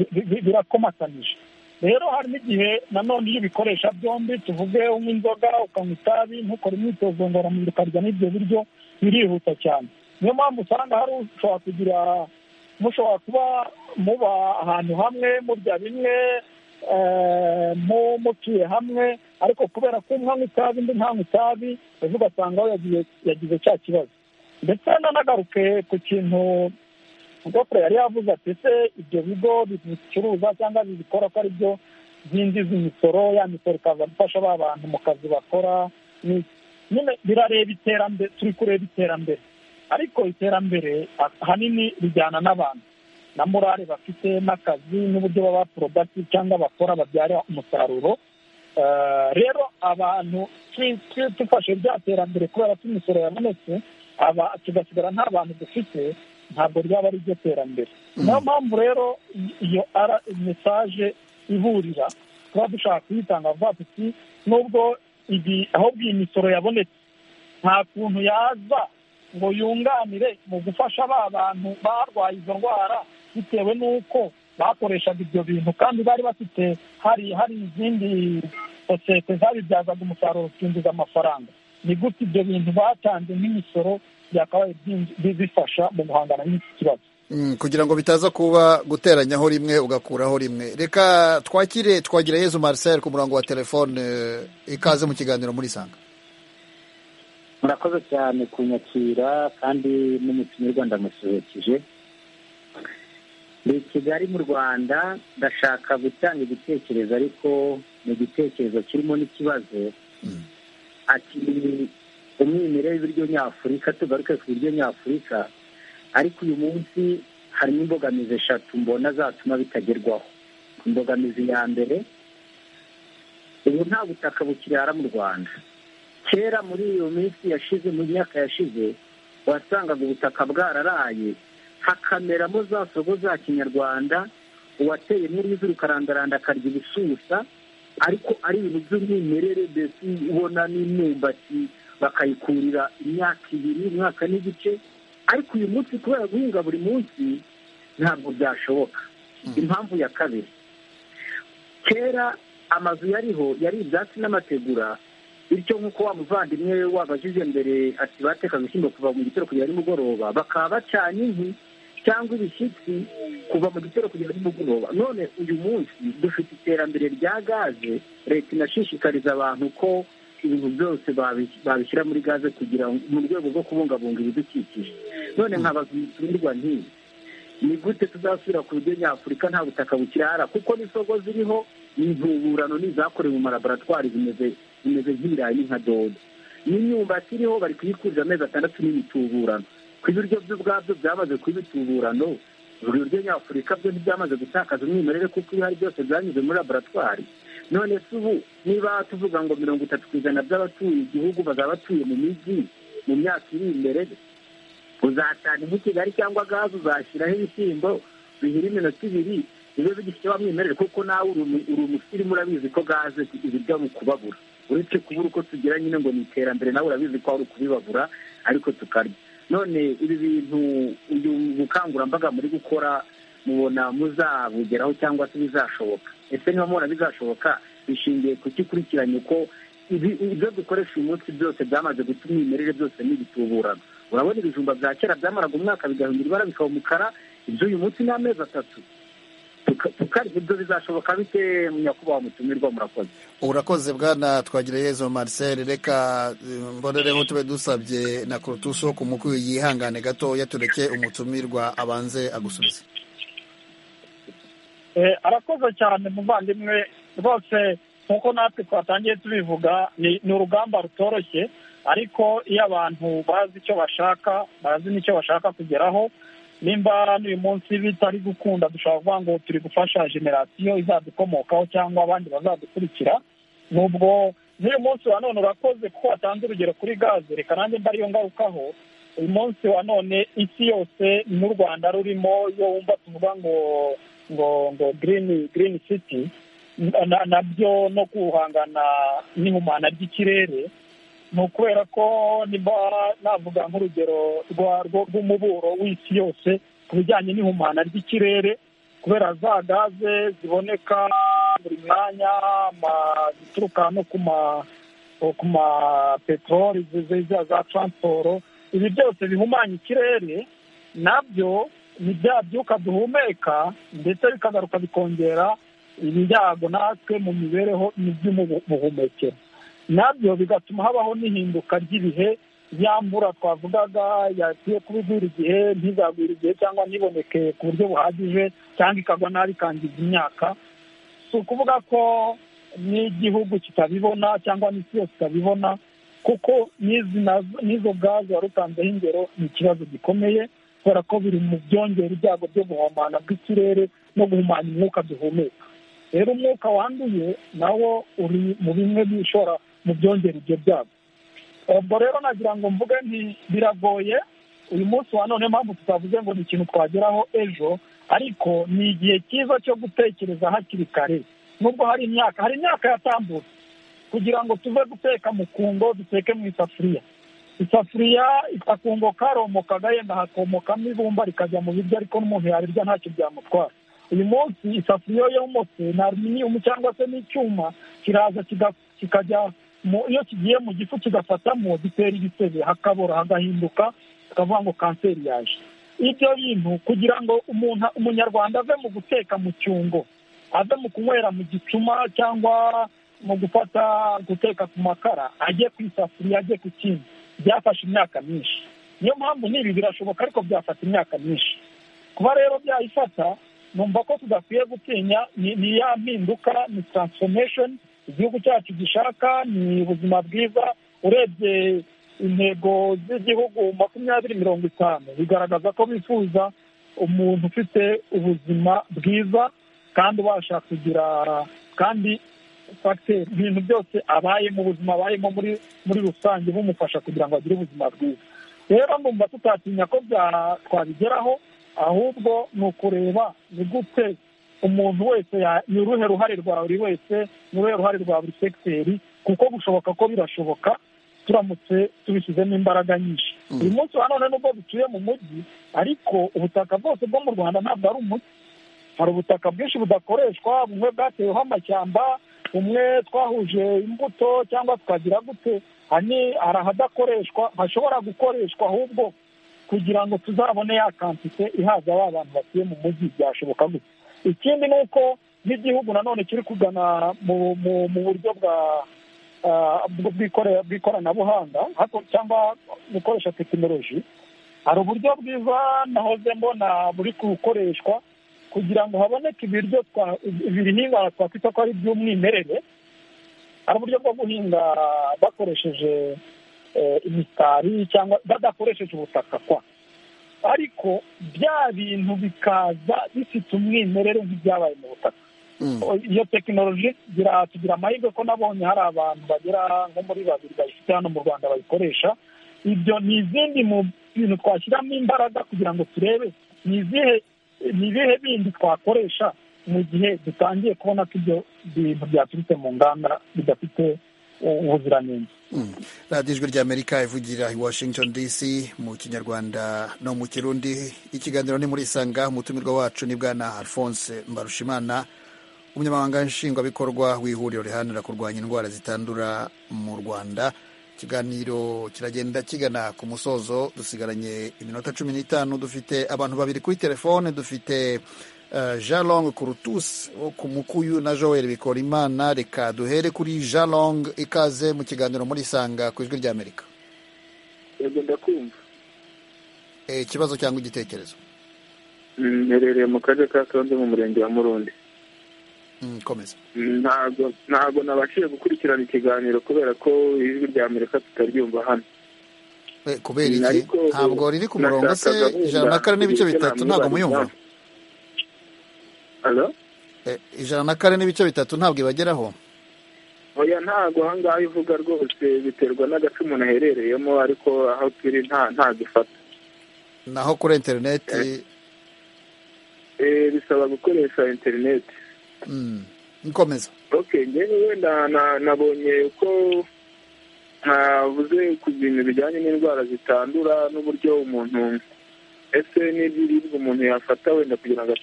birakomatanyije rero hari n'igihe nanone iyo ubikoresha byombi tuvuge unywa inzoga ukanywa itabi ntukore imyitozo ngororamubiri ukarya n'ibyo biryo birihuta cyane niyo mpamvu usanga hari ushobora kugira mushobora kuba muba ahantu hamwe murya bimwe mutuye hamwe ariko kubera ko umwe anywa itabi undi ntanywa itabi ejo ugasanga aho yagize cya kibazo ndetse nanagaruke ku kintu gofero yari yavuze ati se ibyo bigo bicuruza cyangwa bibikora ko ari byo byinjiza imisoro ya misoro ikaza gufasha ba bantu mu kazi bakora nyine birareba iterambere turi kureba iterambere ariko iterambere ahanini rijyana n'abantu na morale bafite n'akazi n'uburyo baba porodakiti cyangwa bakora babyara umusaruro rero abantu dufashe rya terambere kubera ko imisoro yabonetse tugasigara nta bantu dufite ntabwo ryaba ari ryo terambere niyo mpamvu rero iyo ara mesaje iburira tuba dushaka kuyitanga vuba tuti nubwo ahubwo iyi misoro yabonetse nta kuntu yaza ngo yunganire mu gufasha ba bantu barwaye izo ndwara bitewe n'uko bakoreshaga ibyo bintu kandi bari bafite hari hari izindi sosiyete zabibyazaga umusaruro ukinjiza amafaranga ni gute ibyo bintu batanze nk'imisoro byakabaye bifasha mu guhangana n'iki kibazo kugira ngo bitaza kuba guteranyaho rimwe ugakuraho rimwe reka twakire twagira yezu marcel ku murongo wa telefone ikaze mu kiganiro muri sanga murakoze cyane kunyakira kandi n'umutumirwa ndamusuhukije ni kigali mu rwanda ndashaka gutanga igitekerezo ariko ni igitekerezo kirimo n'ikibazo ati umwimerere w'ibiryo nyafurika tugaruke ku biryo nyafurika ariko uyu munsi harimo imbogamizi eshatu mbona zatuma bitagerwaho imbogamizi ya mbere ubu nta butaka bukirara mu rwanda kera muri iyo minsi yashize mu myaka yashize wasangaga ubutaka bwararaye hakameramo za soko za kinyarwanda uwateye muri ukarandaranda akarya ibisusa ariko ari ibintu by'umwimerere mbese ubona n'imyumbati bakayikurira imyaka ibiri umwaka n'igice ariko uyu munsi kubera guhinga buri munsi ntabwo byashoboka impamvu ya kabiri kera amazu yariho yari ibyatsi n'amategura bityo nk'uko wa muvandimwe wabajije mbere ati batekaga ibishyimbo kuva mu gitero kugera nimugoroba bakaba bacanye inkwi cyangwa ibishyitsi kuva mu gitero kugera nimugoroba none uyu munsi dufite iterambere rya gaze leta inashishikariza abantu ko ibintu byose babishyira muri gaze kugira ngo mu rwego rwo kubungabunga ibidukikije none nkabaza umutumirwa ntiyi ni gute tuzasubira ku biryo nyafurika nta butaka bukirara kuko n'isoko ziriho ni intuburano n'izakorewe mu malaboratwari zimeze zimeze nk'ibirayi ni nka dodo n'imyumbati iriho bari kuyikurira amezi atandatu n'imituburano ku biryo byo ubwabyo byamaze kuba imituburano ibiryo nyafurika byo ntibyamaze gutakaza umwimerere kuko ibihari byose byanyuze muri laboratwari none se ubu niba tuvuga ngo mirongo itatu ku ijana by'abatuye igihugu bazaba batuye mu mijyi mu myaka iri imbere uzatanga inkwi kigali cyangwa gaze uzashyiraho ibishyimbo bihira iminota ibiri bibe bigifite wa mwimerere kuko nawe uri umusirimu urabizi ko gaze ibiryo bikubabura uretse kubura uko tugira nyine ngo ni iterambere nawe urabizi ko wari ukubibabura ariko tukarya none ibi bintu uyu bukangurambaga muri gukora mubona muzabugeraho cyangwa se bizashoboka ese niba mubona bizashoboka bishingiye ku kikurikiranye uko ibyo dukoresha uyu munsi byose byamaze gutuma imimerere byose n'ibituburana urabona ibijumba bya kera byamaraga umwaka bigahindura ibara bikaba umukara ibyo uyu munsi ni amezi atatu tukarya ibyo bizashoboka bite nyakubahwa mutumirwa murakoze urakoze bwana twagirayezo marcel reka mbonereho tube dusabye na kurutusi wo kumukuye yihangane gatoya tureke umutumirwa abanze agusubize arakoze cyane muvandimwe rwose nk'uko natwe twatangiye tubivuga ni urugamba rutoroshye ariko iyo abantu bazi icyo bashaka bazi n'icyo bashaka kugeraho nimba n'uyu munsi bitari gukunda dushobora kuvuga ngo turi gufasha generasiyo izadukomokaho cyangwa abandi bazadukurikira nubwo n'uyu munsi wa none urakoze kuko watanze urugero kuri gaze reka nanjye mba ariyo ngarukaho uyu munsi wa none isi yose n'u rwanda rurimo iyo wumva tuvuga ngo ngo ngo girini girini siti nabyo no guhangana n'ihumana ry'ikirere ni ukubera ko niba navuga nk'urugero rw'umuburo w'isi yose ku bijyanye n'ihumana ry'ikirere kubera za gaze ziboneka buri mwanya zituruka no ku ma peteroli za taransiporo ibi byose bihumanya ikirere nabyo ni bya byuka duhumeka ndetse bikagaruka bikongera ibyago natwe mu mibereho n'iby'ubuhumekero nabyo bigatuma habaho n'ihinduka ry'ibihe ya mvura twavugaga yagiye kuba igwira igihe ntizagwire igihe cyangwa ntiboneke ku buryo buhagije cyangwa ikagwa nabi ikangiza imyaka si ukuvuga ko n'igihugu kitabibona cyangwa n'isi yose itabibona kuko n'izo gaze wari utanzeho ingero ni ikibazo gikomeye kubera ko biri mu byongera ibyago byo guhumana bw'ikirere no guhumanya umwuka duhumeka rero umwuka wanduye nawo uri mu bimwe bishora mu byongera ibyo byago ubwo rero nagira ngo mvuge nti biragoye uyu munsi wa none mpamvu tutavuze ngo ni ikintu twageraho ejo ariko ni igihe cyiza cyo gutekereza hakiri kare nubwo hari imyaka hari imyaka yatambutse kugira ngo tuve guteka mu kungo duteke mu isafuriya isafuriya akakungo karomoka gahenda hakomokamo ibumba rikajya mu biryo ariko n'umuntu yarirya ntacyo byamutwara uyu munsi isafuriya yomotse ni aluminiyumu cyangwa se n'icyuma kiraza kikajya iyo kigiye mu gifu kigafatamo gitera ibisebe hakabora hagahinduka tukavuga ngo kanseri yaje ibyo bintu kugira ngo umuntu umunyarwanda ave mu guteka mu cyungo ave mu kunywera mu gicuma cyangwa mu gufata guteka ku makara ajye ku isafuriya ajye ku kindi byafashe imyaka myinshi niyo mpamvu n'ibi birashoboka ariko byafata imyaka myinshi kuba rero byayifata numva ko tudakwiye gutinya ni ya mpinduka ni taransifomesheni igihugu cyacu gishaka ni ubuzima bwiza urebye intego z'igihugu makumyabiri mirongo itanu bigaragaza ko bifuza umuntu ufite ubuzima bwiza kandi ubasha kugira kandi fagiteri ibintu byose abayemo ubuzima abayemo muri muri rusange bumufasha kugira ngo agire ubuzima bwiza rero numva tutatinya ko twabigeraho ahubwo ni ukureba ni gute umuntu wese ni uruhe ruhare rwa buri wese ni uruhe ruhare rwa buri segiteri kuko gushoboka ko birashoboka turamutse tubishyizemo imbaraga nyinshi uyu munsi wa none nubwo dutuye mu mujyi ariko ubutaka bwose bwo mu rwanda ntabwo ari umujyi hari ubutaka bwinshi budakoreshwa bumwe bwateweho amashyamba bumwe twahuje imbuto cyangwa tukagira gute hari ahadakoreshwa hashobora gukoreshwa ahubwo kugira ngo tuzabone ya kantite ihaza ba bantu batuye mu mujyi byashoboka gusa ikindi ni uko n'igihugu nanone kiri kugana mu buryo bw'ikoranabuhanga cyangwa gukoresha tekinoloji hari uburyo bwiza nahoze mbona buri gukoreshwa kugira ngo haboneke ibiryo ibihingwa twakwita ko ari iby'umwimerere hari uburyo bwo guhinga bakoresheje imitari cyangwa badakoresheje ubutaka kwa ariko bya bintu bikaza bifite umwimerere nk'ibyabaye mu butaka iyo tekinoloji tugira amahirwe ko nabonye hari abantu bagera nko muri babiri bayifite hano mu rwanda bayikoresha ibyo ni izindi mu bintu twashyiramo imbaraga kugira ngo turebe ni izihe ni ibihe bindi twakoresha mu gihe dutangiye kubona ko ibyo bintu byaturutse mu nganda bidafite ubuziranenge radiyo ijwi ry'amerika ivugira i washington dc mu kinyarwanda no mu kirundi ikiganiro ni muri isanga umutumirwa wacu ni bwana alphonse mbarushimana umunyamabanga nshingwabikorwa w'ihuriro riharanira kurwanya indwara zitandura mu rwanda ikiganiro kiragenda kigana ku musozo dusigaranye iminota cumi n'itanu dufite abantu babiri kuri telefone dufite jalong kurutusi wo ku mukuyu na joel bikorimana reka duhere kuri jalong ikaze mu kiganiro muri isanga ku ijwi ry'amerika yego ndakumva ikibazo cyangwa igitekerezo mperereye mu karere ka karongi mu murenge wa murundi komeza ntabwo ntabwo nabashije gukurikirana ikiganiro kubera ko ijwi ry'amerika tutaryumva hano kubera iki ntabwo riri ku murongo se ijana na kane n'ibice bitatu ntabwo muyumva ijana na kane n'ibice bitatu ntabwo ibageraho oya ntabwo ahangaha ivuga rwose biterwa n'agace umuntu aherereyemo ariko aho turi nta gifata naho kuri interineti bisaba gukoresha interineti nkomeza ngewe wenda nabonye uko ntabuze ku bintu bijyanye n'indwara zitandura n'uburyo umuntu ese n'iby'ibiribwa umuntu yafata wenda kugira ngo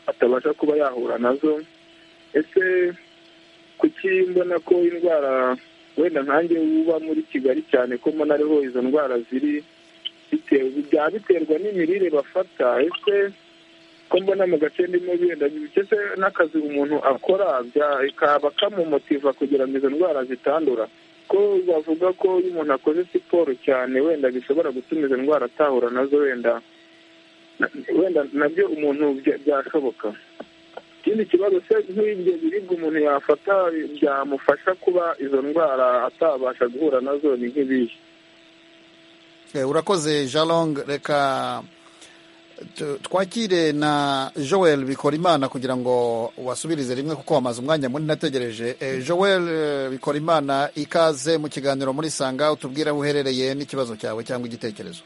atabasha kuba yahura nazo ese kuki mbona ko indwara wenda nkange uba muri kigali cyane ko mbona ariho izo ndwara ziri byaba biterwa n'imirire bafata ese ko mbona mu gace ndimo benda ndetse n'akazi umuntu akora kaba kamumotiva kugira ngo izo ndwara zitandura ko bavuga ko iyo umuntu akoze siporo cyane wenda bishobora gutuma izo ndwara atahura nazo wenda wenda nabyo umuntu byashoboka ikindi kibazo se nk'ibyo biribwa umuntu yafata byamufasha kuba izo ndwara atabasha guhura nazo ni nk'ibihe urakoze jalong reka twakire na joel bikorimana kugira ngo wasubirize rimwe kuko wamaze umwanya munini nategereje joel bikorimana ikaze mu kiganiro muri sanga utubwire aho uherereye n'ikibazo cyawe cyangwa igitekerezo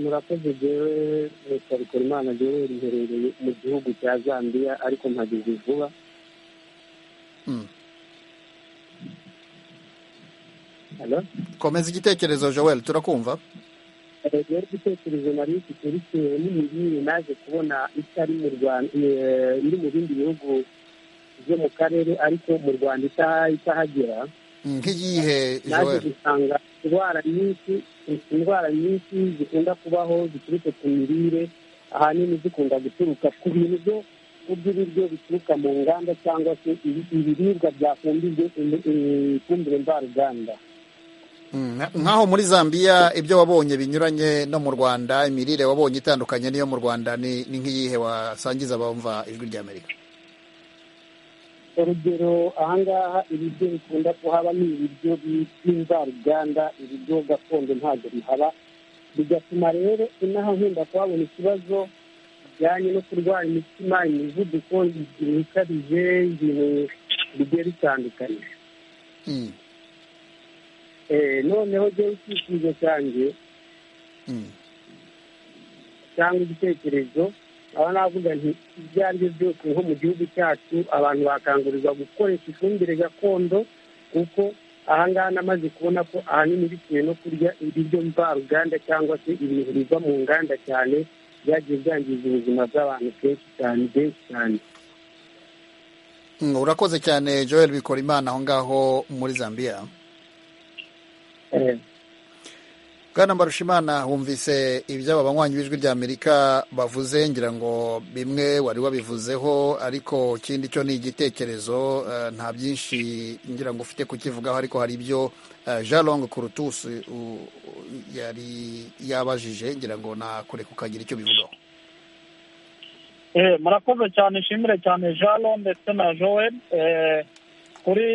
murakoze ryewe leta rikora imana ryewe riherereye mu gihugu cya zambia ariko mpageze vuba komeza igitekerezo joel turakumva rero igitekerezo nari mfite bitewe n'imirire naje kubona itari mu rwanda iri mu bindi bihugu byo mu karere ariko mu rwanda itahagera nk'iyihe naje gusanga indwara nyinshi indwara nyinshi zikunda kubaho ziturutse ku mirire ahanini zikunda guturuka ku bintu byo by'ibiryo bituruka mu nganda cyangwa se ibiribwa byafumbije ifumbire mvaruganda nk'aho muri zambia ibyo wabonye binyuranye no mu rwanda imirire wabonye itandukanye n'iyo mu rwanda ni nk'iyihe wasangiza abumva ijwi ry'amerika urugero ahangaha ibiryo bikunda kuhaba ni ibiryo by'invaruganda ibiryo gakondo ntabwo bihaba bigatuma rero inaha nkunda kuhabona ikibazo bijyanye no kurwara imitima imivuduko igihe ikabije ibintu bigiye bitandukanye noneho rero icyifuzo cyanjye cyangwa igitekerezo aba navuga nti ibyo ari byo byose nko mu gihugu cyacu abantu bakangurirwa gukoresha ifumbire gakondo kuko ahangaha namaze kubona ko ahanini bitewe no kurya ibiryo mvaruganda cyangwa se ibintu biva mu nganda cyane byagiye byangiza ubuzima bw'abantu kenshi cyane benshi cyane urakoze cyane joel bikora imana aho ngaho muri zambia bwana mbarushimana humvise iby'aba banywanyi b'ijwi ry'amerika bavuze ngira ngo bimwe wari wabivuzeho ariko ikindi cyo ni igitekerezo nta byinshi ngira ngo ufite kukivugaho ariko hari ibyo jalong kurutusi yari yabajije ngira ngo nakure kukagira icyo bivugaho murakoze cyane ishimire cyane jalo ndetse na joel kuri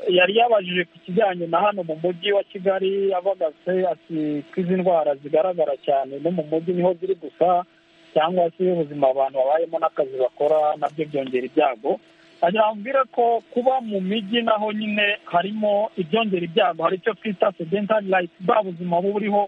yari yabajije ku kijyanye na hano mu mujyi wa kigali abagase ati ko izi ndwara zigaragara cyane no mu mujyi niho ziri gusa cyangwa se ubuzima abantu babayemo n'akazi bakora nabyo byongera ibyago agira ko kuba mu mijyi naho nyine harimo ibyongera ibyago hari icyo twita sedentari rayifu bwa buzima buba buriho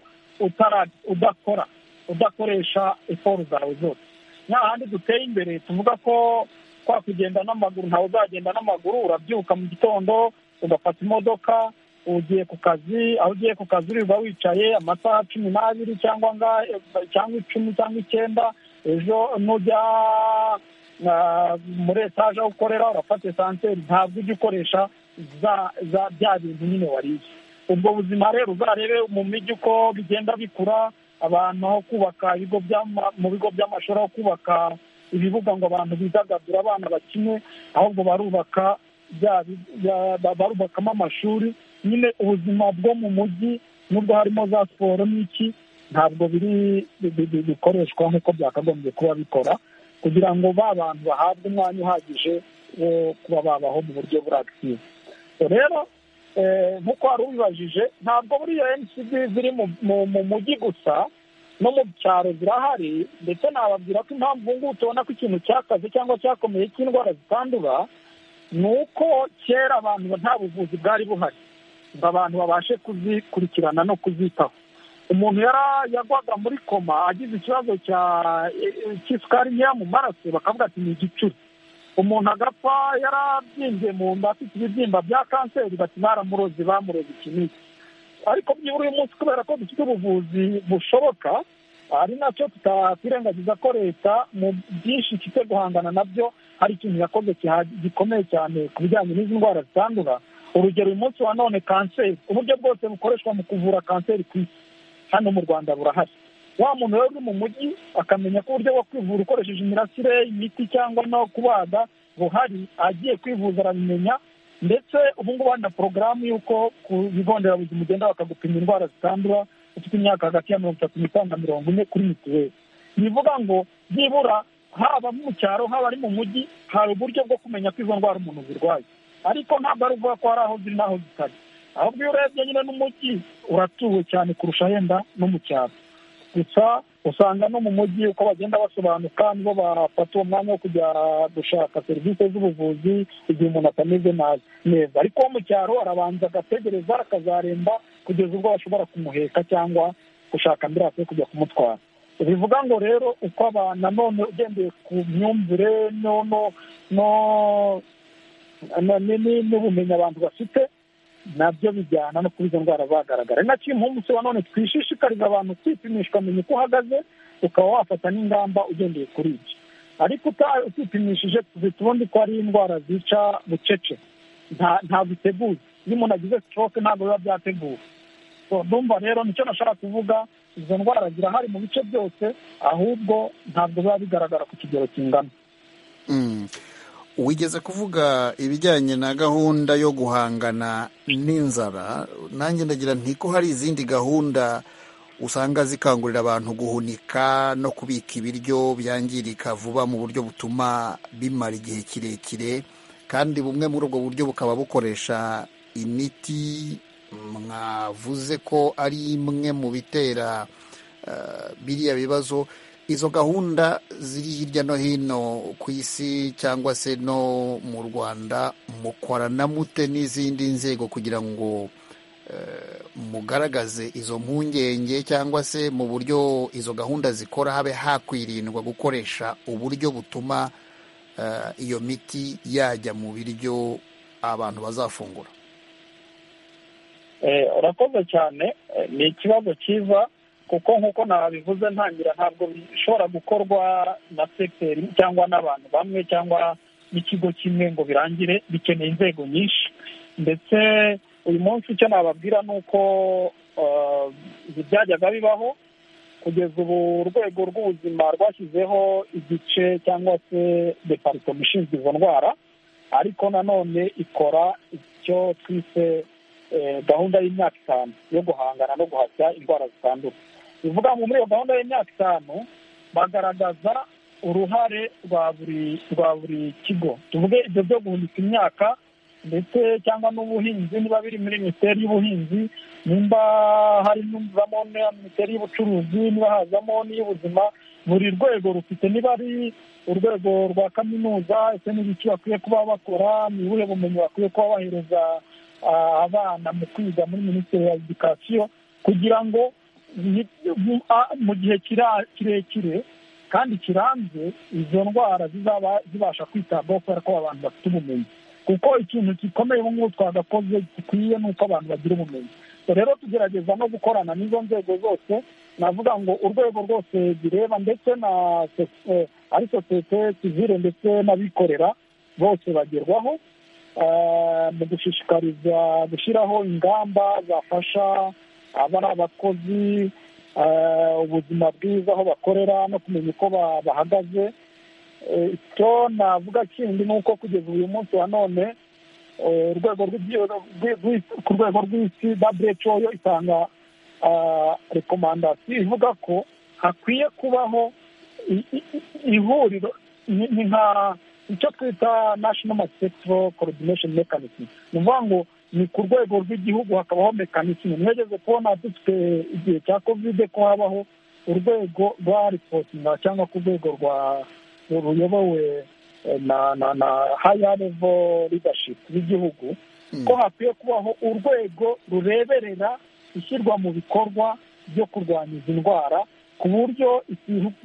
udakora udakoresha siporo zawe zose nta handi duteye imbere tuvuga ko kwa kugenda n'amaguru ntawe uzagenda n'amaguru urabyuka mu gitondo ugafata imodoka ugiye ku kazi aho ugiye ku kazi uririrwa wicaye amasaha cumi n'abiri cyangwa cyangwa icumi cyangwa icyenda ejo nujya muri etaje aho ukorera urafata esanseri ntabwo ujya ukoresha bya bintu nyine wariye ubwo buzima rero uzarebe mu mijyi uko bigenda bikura abantu aho kubaka ibigo mu bigo by'amashuri aho kubaka ibibuga ngo abantu bidagadure abana bakine ahubwo barubaka barubakamo amashuri nyine ubuzima bwo mu mujyi n'ubwo harimo za siporo n'iki ntabwo biri bikoreshwa nk'uko byakagombye kuba bikora kugira ngo ba bantu bahabwe umwanya uhagije wo kuba babaho mu buryo buratiwe rero nk'uko wari ubibajije ntabwo buriya ncb ziri mu mujyi gusa no mu cyaro zirahari ndetse nababwira ko impamvu ubu ngubu tubona ko ikintu cyakaze cyangwa cyakomeye cy'indwara zitandura ni uko kera abantu nta buvuzi bwari buhari ngo abantu babashe kuzikurikirana no kuzitaho umuntu yagwaga muri koma agize ikibazo cy'isukari nkeya mu maraso bakavuga ati ni igicuri umuntu agapfa yarabyimbye mu nda afite ibibyimba bya kanseri bati baramuroze bamuroze ikinini ariko byibura uyu munsi kubera ko dufite ubuvuzi bushoboka ari nacyo tutakwirengagiza ko leta mu byinshi ifite guhangana nabyo hari ikintu yakoze gikomeye cyane ku bijyanye n'izi ndwara zitandura urugero uyu munsi wa none kanseri uburyo bwose bukoreshwa mu kuvura kanseri ku isi hano mu rwanda burahari wa muntu rero uri mu mujyi akamenya ko uburyo bwo kwivura ukoresheje imirasire imiti cyangwa no kubaga buhari agiye kwivuza arabimenya ndetse ubu ngubu hari na porogaramu y'uko ku bigo nderabuzima ugenda bakagupima indwara zitandura ufite imyaka hagati ya mirongo itatu n'itanu na mirongo ine kuri mituweli bivuga ngo byibura haba mu cyaro haba ari mu mujyi hari uburyo bwo kumenya ko izo ndwara umuntu zirwaye ariko ntabwo ari ukuvuga ko hari aho ziri n'aho zitari ahubwo iyo urebye nyine n'umujyi uratuwe cyane kurusha yenda no mu cyaro gusa usanga no mu mujyi uko bagenda basobanuka nibo bafata uwo mwanya wo kujya gushaka serivisi z'ubuvuzi igihe umuntu atameze neza ariko uwo mu cyaro arabanza agategereza akazaremba kugeza ubwo bashobora kumuheka cyangwa gushaka ambiranse yo kujya kumutwara bivuga ngo rero uko abantu nanone ugendeye ku myumvire n'ubumenyi abantu bafite nabyo bijyana no kuri izo ndwara zagaragara nacyo uyu munsi wa none twishishikariza abantu kwipimisha ukamenya uko uhagaze ukaba wafata n'ingamba ugendeye kuri ibyo ariko utipimishije tuzita ubundi ko ari indwara zica bucece ntabwo iteguye iyo umuntu agize stroke ntabwo biba byateguwe ndumva rero nicyo nashaka kuvuga izo ndwara zirahari mu bice byose ahubwo ntabwo biba bigaragara ku kigero kingana wigeze kuvuga ibijyanye na gahunda yo guhangana n'inzara nanjye ndagira nti ko hari izindi gahunda usanga zikangurira abantu guhunika no kubika ibiryo byangirika vuba mu buryo butuma bimara igihe kirekire kandi bumwe muri ubwo buryo bukaba bukoresha imiti mwavuze ko ari imwe mu bitera biriya bibazo izo gahunda ziri hirya no hino ku isi cyangwa se no mu rwanda mukorana mute n'izindi nzego kugira ngo mugaragaze izo mpungenge cyangwa se mu buryo izo gahunda zikora habe hakwirindwa gukoresha uburyo butuma iyo miti yajya mu biryo abantu bazafungura urakoze cyane ni ikibazo cyiza kuko nk'uko nabivuze ntangira ntabwo bishobora gukorwa na sekiteri cyangwa n'abantu bamwe cyangwa n'ikigo kimwe ngo birangire bikeneye inzego nyinshi ndetse uyu munsi icyo nababwira ni uko byajyaga bibaho kugeza ubu urwego rw'ubuzima rwashyizeho igice cyangwa se deparitoma ishinzwe izo ndwara ariko nanone ikora icyo twise gahunda y'imyaka itanu yo guhangana no guhashya indwara zitandura bivuga ngo muri iyo gahunda y'imyaka itanu bagaragaza uruhare rwa buri rwa buri kigo tuvuge ibyo byo guhunika imyaka ndetse cyangwa n'ubuhinzi niba biri muri minisiteri y'ubuhinzi nimba harimo na minisiteri y'ubucuruzi niba hazamo n'iy'ubuzima buri rwego rufite niba ari urwego rwa kaminuza ese n'ibiki bakwiye kuba bakora ni ubuhe bumenyi bakwiye kuba bahereza abana mu kwiga muri minisiteri ya edikasiyo kugira ngo mu gihe kirekire kandi kirambye izo ndwara zizaba zibasha kwitabwaho kubera ko abantu bafite ubumenyi kuko ikintu gikomeye ubu ngubu twagakoze gikwiye ni uko abantu bagira ubumenyi rero tugerageza no gukorana n'izo nzego zose navuga ngo urwego rwose bireba ndetse na ari sosiyete sivire ndetse n'abikorera bose bagerwaho mu gushishikariza gushyiraho ingamba zafasha abari abakozi ubuzima bwiza aho bakorera no kumenya uko bahagaze icyo navuga kindi ni uko kugeza uyu munsi wa none urwego ku rwego rw'isi who yo itanga rekomandasiyo ivuga ko hakwiye kubaho ihuriro ni nka icyo twita national masitiro coordination mechanism ni ukuvuga ngo ni ku rwego rw'igihugu hakabaho mekanisime mwegeze kubona dufite igihe cya kovide ko habaho urwego rwa ripotinga cyangwa ku rwego rwa ruyobowe na na na haya levo ridashipu y'igihugu ko hakwiye kubaho urwego rureberera ishyirwa mu bikorwa byo kurwanya izi ndwara ku buryo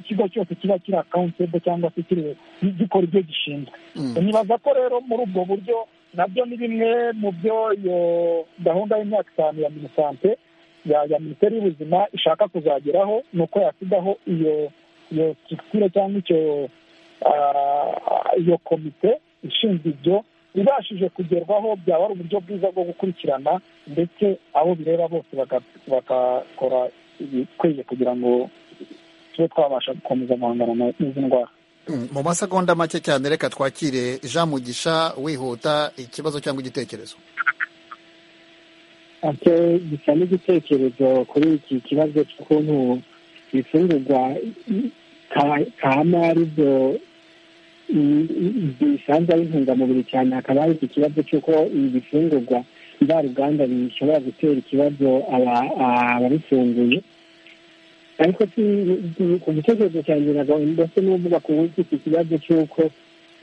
ikigo cyose kiba kiri akawuntebo cyangwa se kiri gikora ibyo gishinzwe nibaza ko rero muri ubwo buryo nabyo ni bimwe mu byo iyo gahunda y'imyaka itanu ya minisante ya minisiteri y'ubuzima ishaka kuzageraho ni uko yasigaho iyo iyo sitisitire cyangwa icyo iyo komite ishinzwe ibyo ibashije kugerwaho byaba ari uburyo bwiza bwo gukurikirana ndetse abo bireba bose bagakora ibikwiye kugira ngo tube twabasha gukomeza guhangana n'izi ndwara mu masegonda make cyane reka twakire jean mugisha wihuta ikibazo cyangwa igitekerezo gisa n'igitekerezo kuri iki kibazo cy'ukuntu ibifungurwa kama ari byo bisanzwe ari intungamubiri cyane hakaba hari iki kibazo cy'uko ibi bifungurwa mvaruganda bishobora gutera ikibazo ababifunguye ariko ku gitekerezo cyanjye ntabwo ndetse n'uvuga ku buryo iki kibazo cy'uko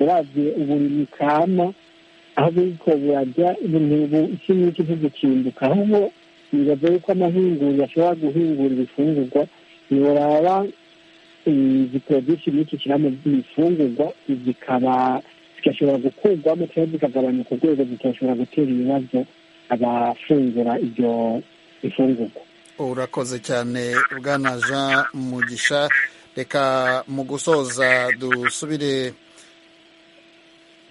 uravye uburimyi kama aho buriko burarya ibintu iki n'iki ntigukinduka ahubwo bibaza yuko amahinguriro ashobora guhingura ibifungurwa ntiburaba igiprodusi n'iki kiri mu by'ibifungurwa zikaba zigashobora gukurwamo cyangwa zikagabanuka urwego zigashobora gutera ibibazo abafungura ibyo bifungurwa urakoze cyane bwana jean mugisha reka mu gusoza dusubire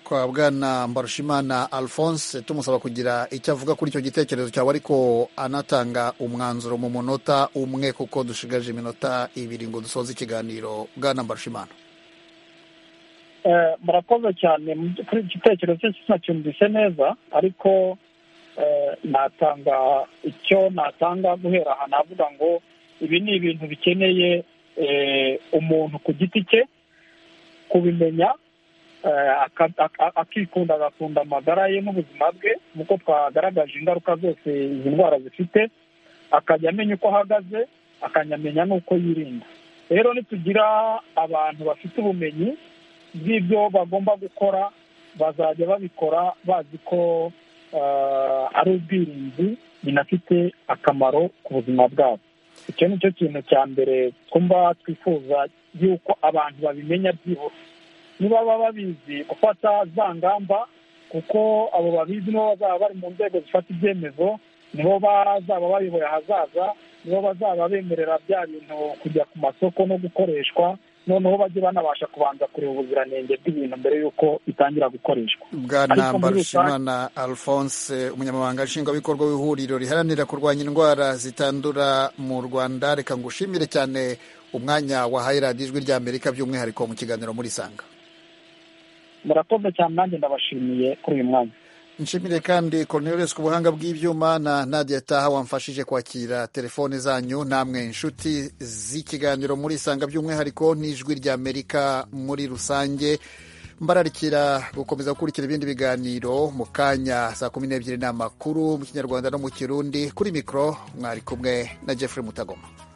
kwa bwana mbarushimana alphonse tumusaba kugira icyo avuga kuri icyo gitekerezo cyawe ariko anatanga umwanzuro mu munota umwe kuko dushigaje iminota ibiri ngo dusoze ikiganiro bwana mbarushimana murakoze cyane kuri iki gitekerezo cye sinacyumvise neza ariko natanga icyo natanga guhera aha navuga ngo ibi ni ibintu bikeneye umuntu ku giti cye kubimenya akikunda agakunda amagara ye n'ubuzima bwe nk'uko twagaragaje ingaruka zose izi ndwara zifite akajya amenya uko ahagaze akanamenya n'uko yirinda rero nitugira abantu bafite ubumenyi bw'ibyo bagomba gukora bazajya babikora bazi ko ari ubwirinzi binafite akamaro ku buzima bwabo icyo ni cyo kintu cya mbere twumva twifuza y'uko abantu babimenya byihuse niba baba babizi gufata za ngamba kuko abo babizi nibo bazaba bari mu nzego zifata ibyemezo nibo bazaba bayoboye ahazaza nibo bazaba bemerera bya bintu kujya ku masoko no gukoreshwa noneho bajye banabasha kubanza kureba ubuziranenge bw'ibintu mbere y'uko bitangira gukoreshwa bwana mbarushimana alphonse umunyamabanga nshingwabikorwa w'ihuriro riharanira kurwanya indwara zitandura mu rwanda reka ngushimire cyane umwanya wahaye radiyo ijwi rya amerika by'umwihariko mu kiganiro muri sanga murakoze cyane nanjye ndabashimiye kuri uyu mwanya nshimire kandi Cornelius ku buhanga bw'ibyuma na Nadia Taha wamfashije kwakira telefone zanyu namwe inshuti z'ikiganiro muri isanga by'umwihariko n'ijwi rya Amerika muri rusange mbararikira gukomeza gukurikira ibindi biganiro mu kanya saa kumi n'ebyiri n'amakuru mu kinyarwanda no mu kirundi kuri mikoro mwari kumwe na Jeffrey Mutagoma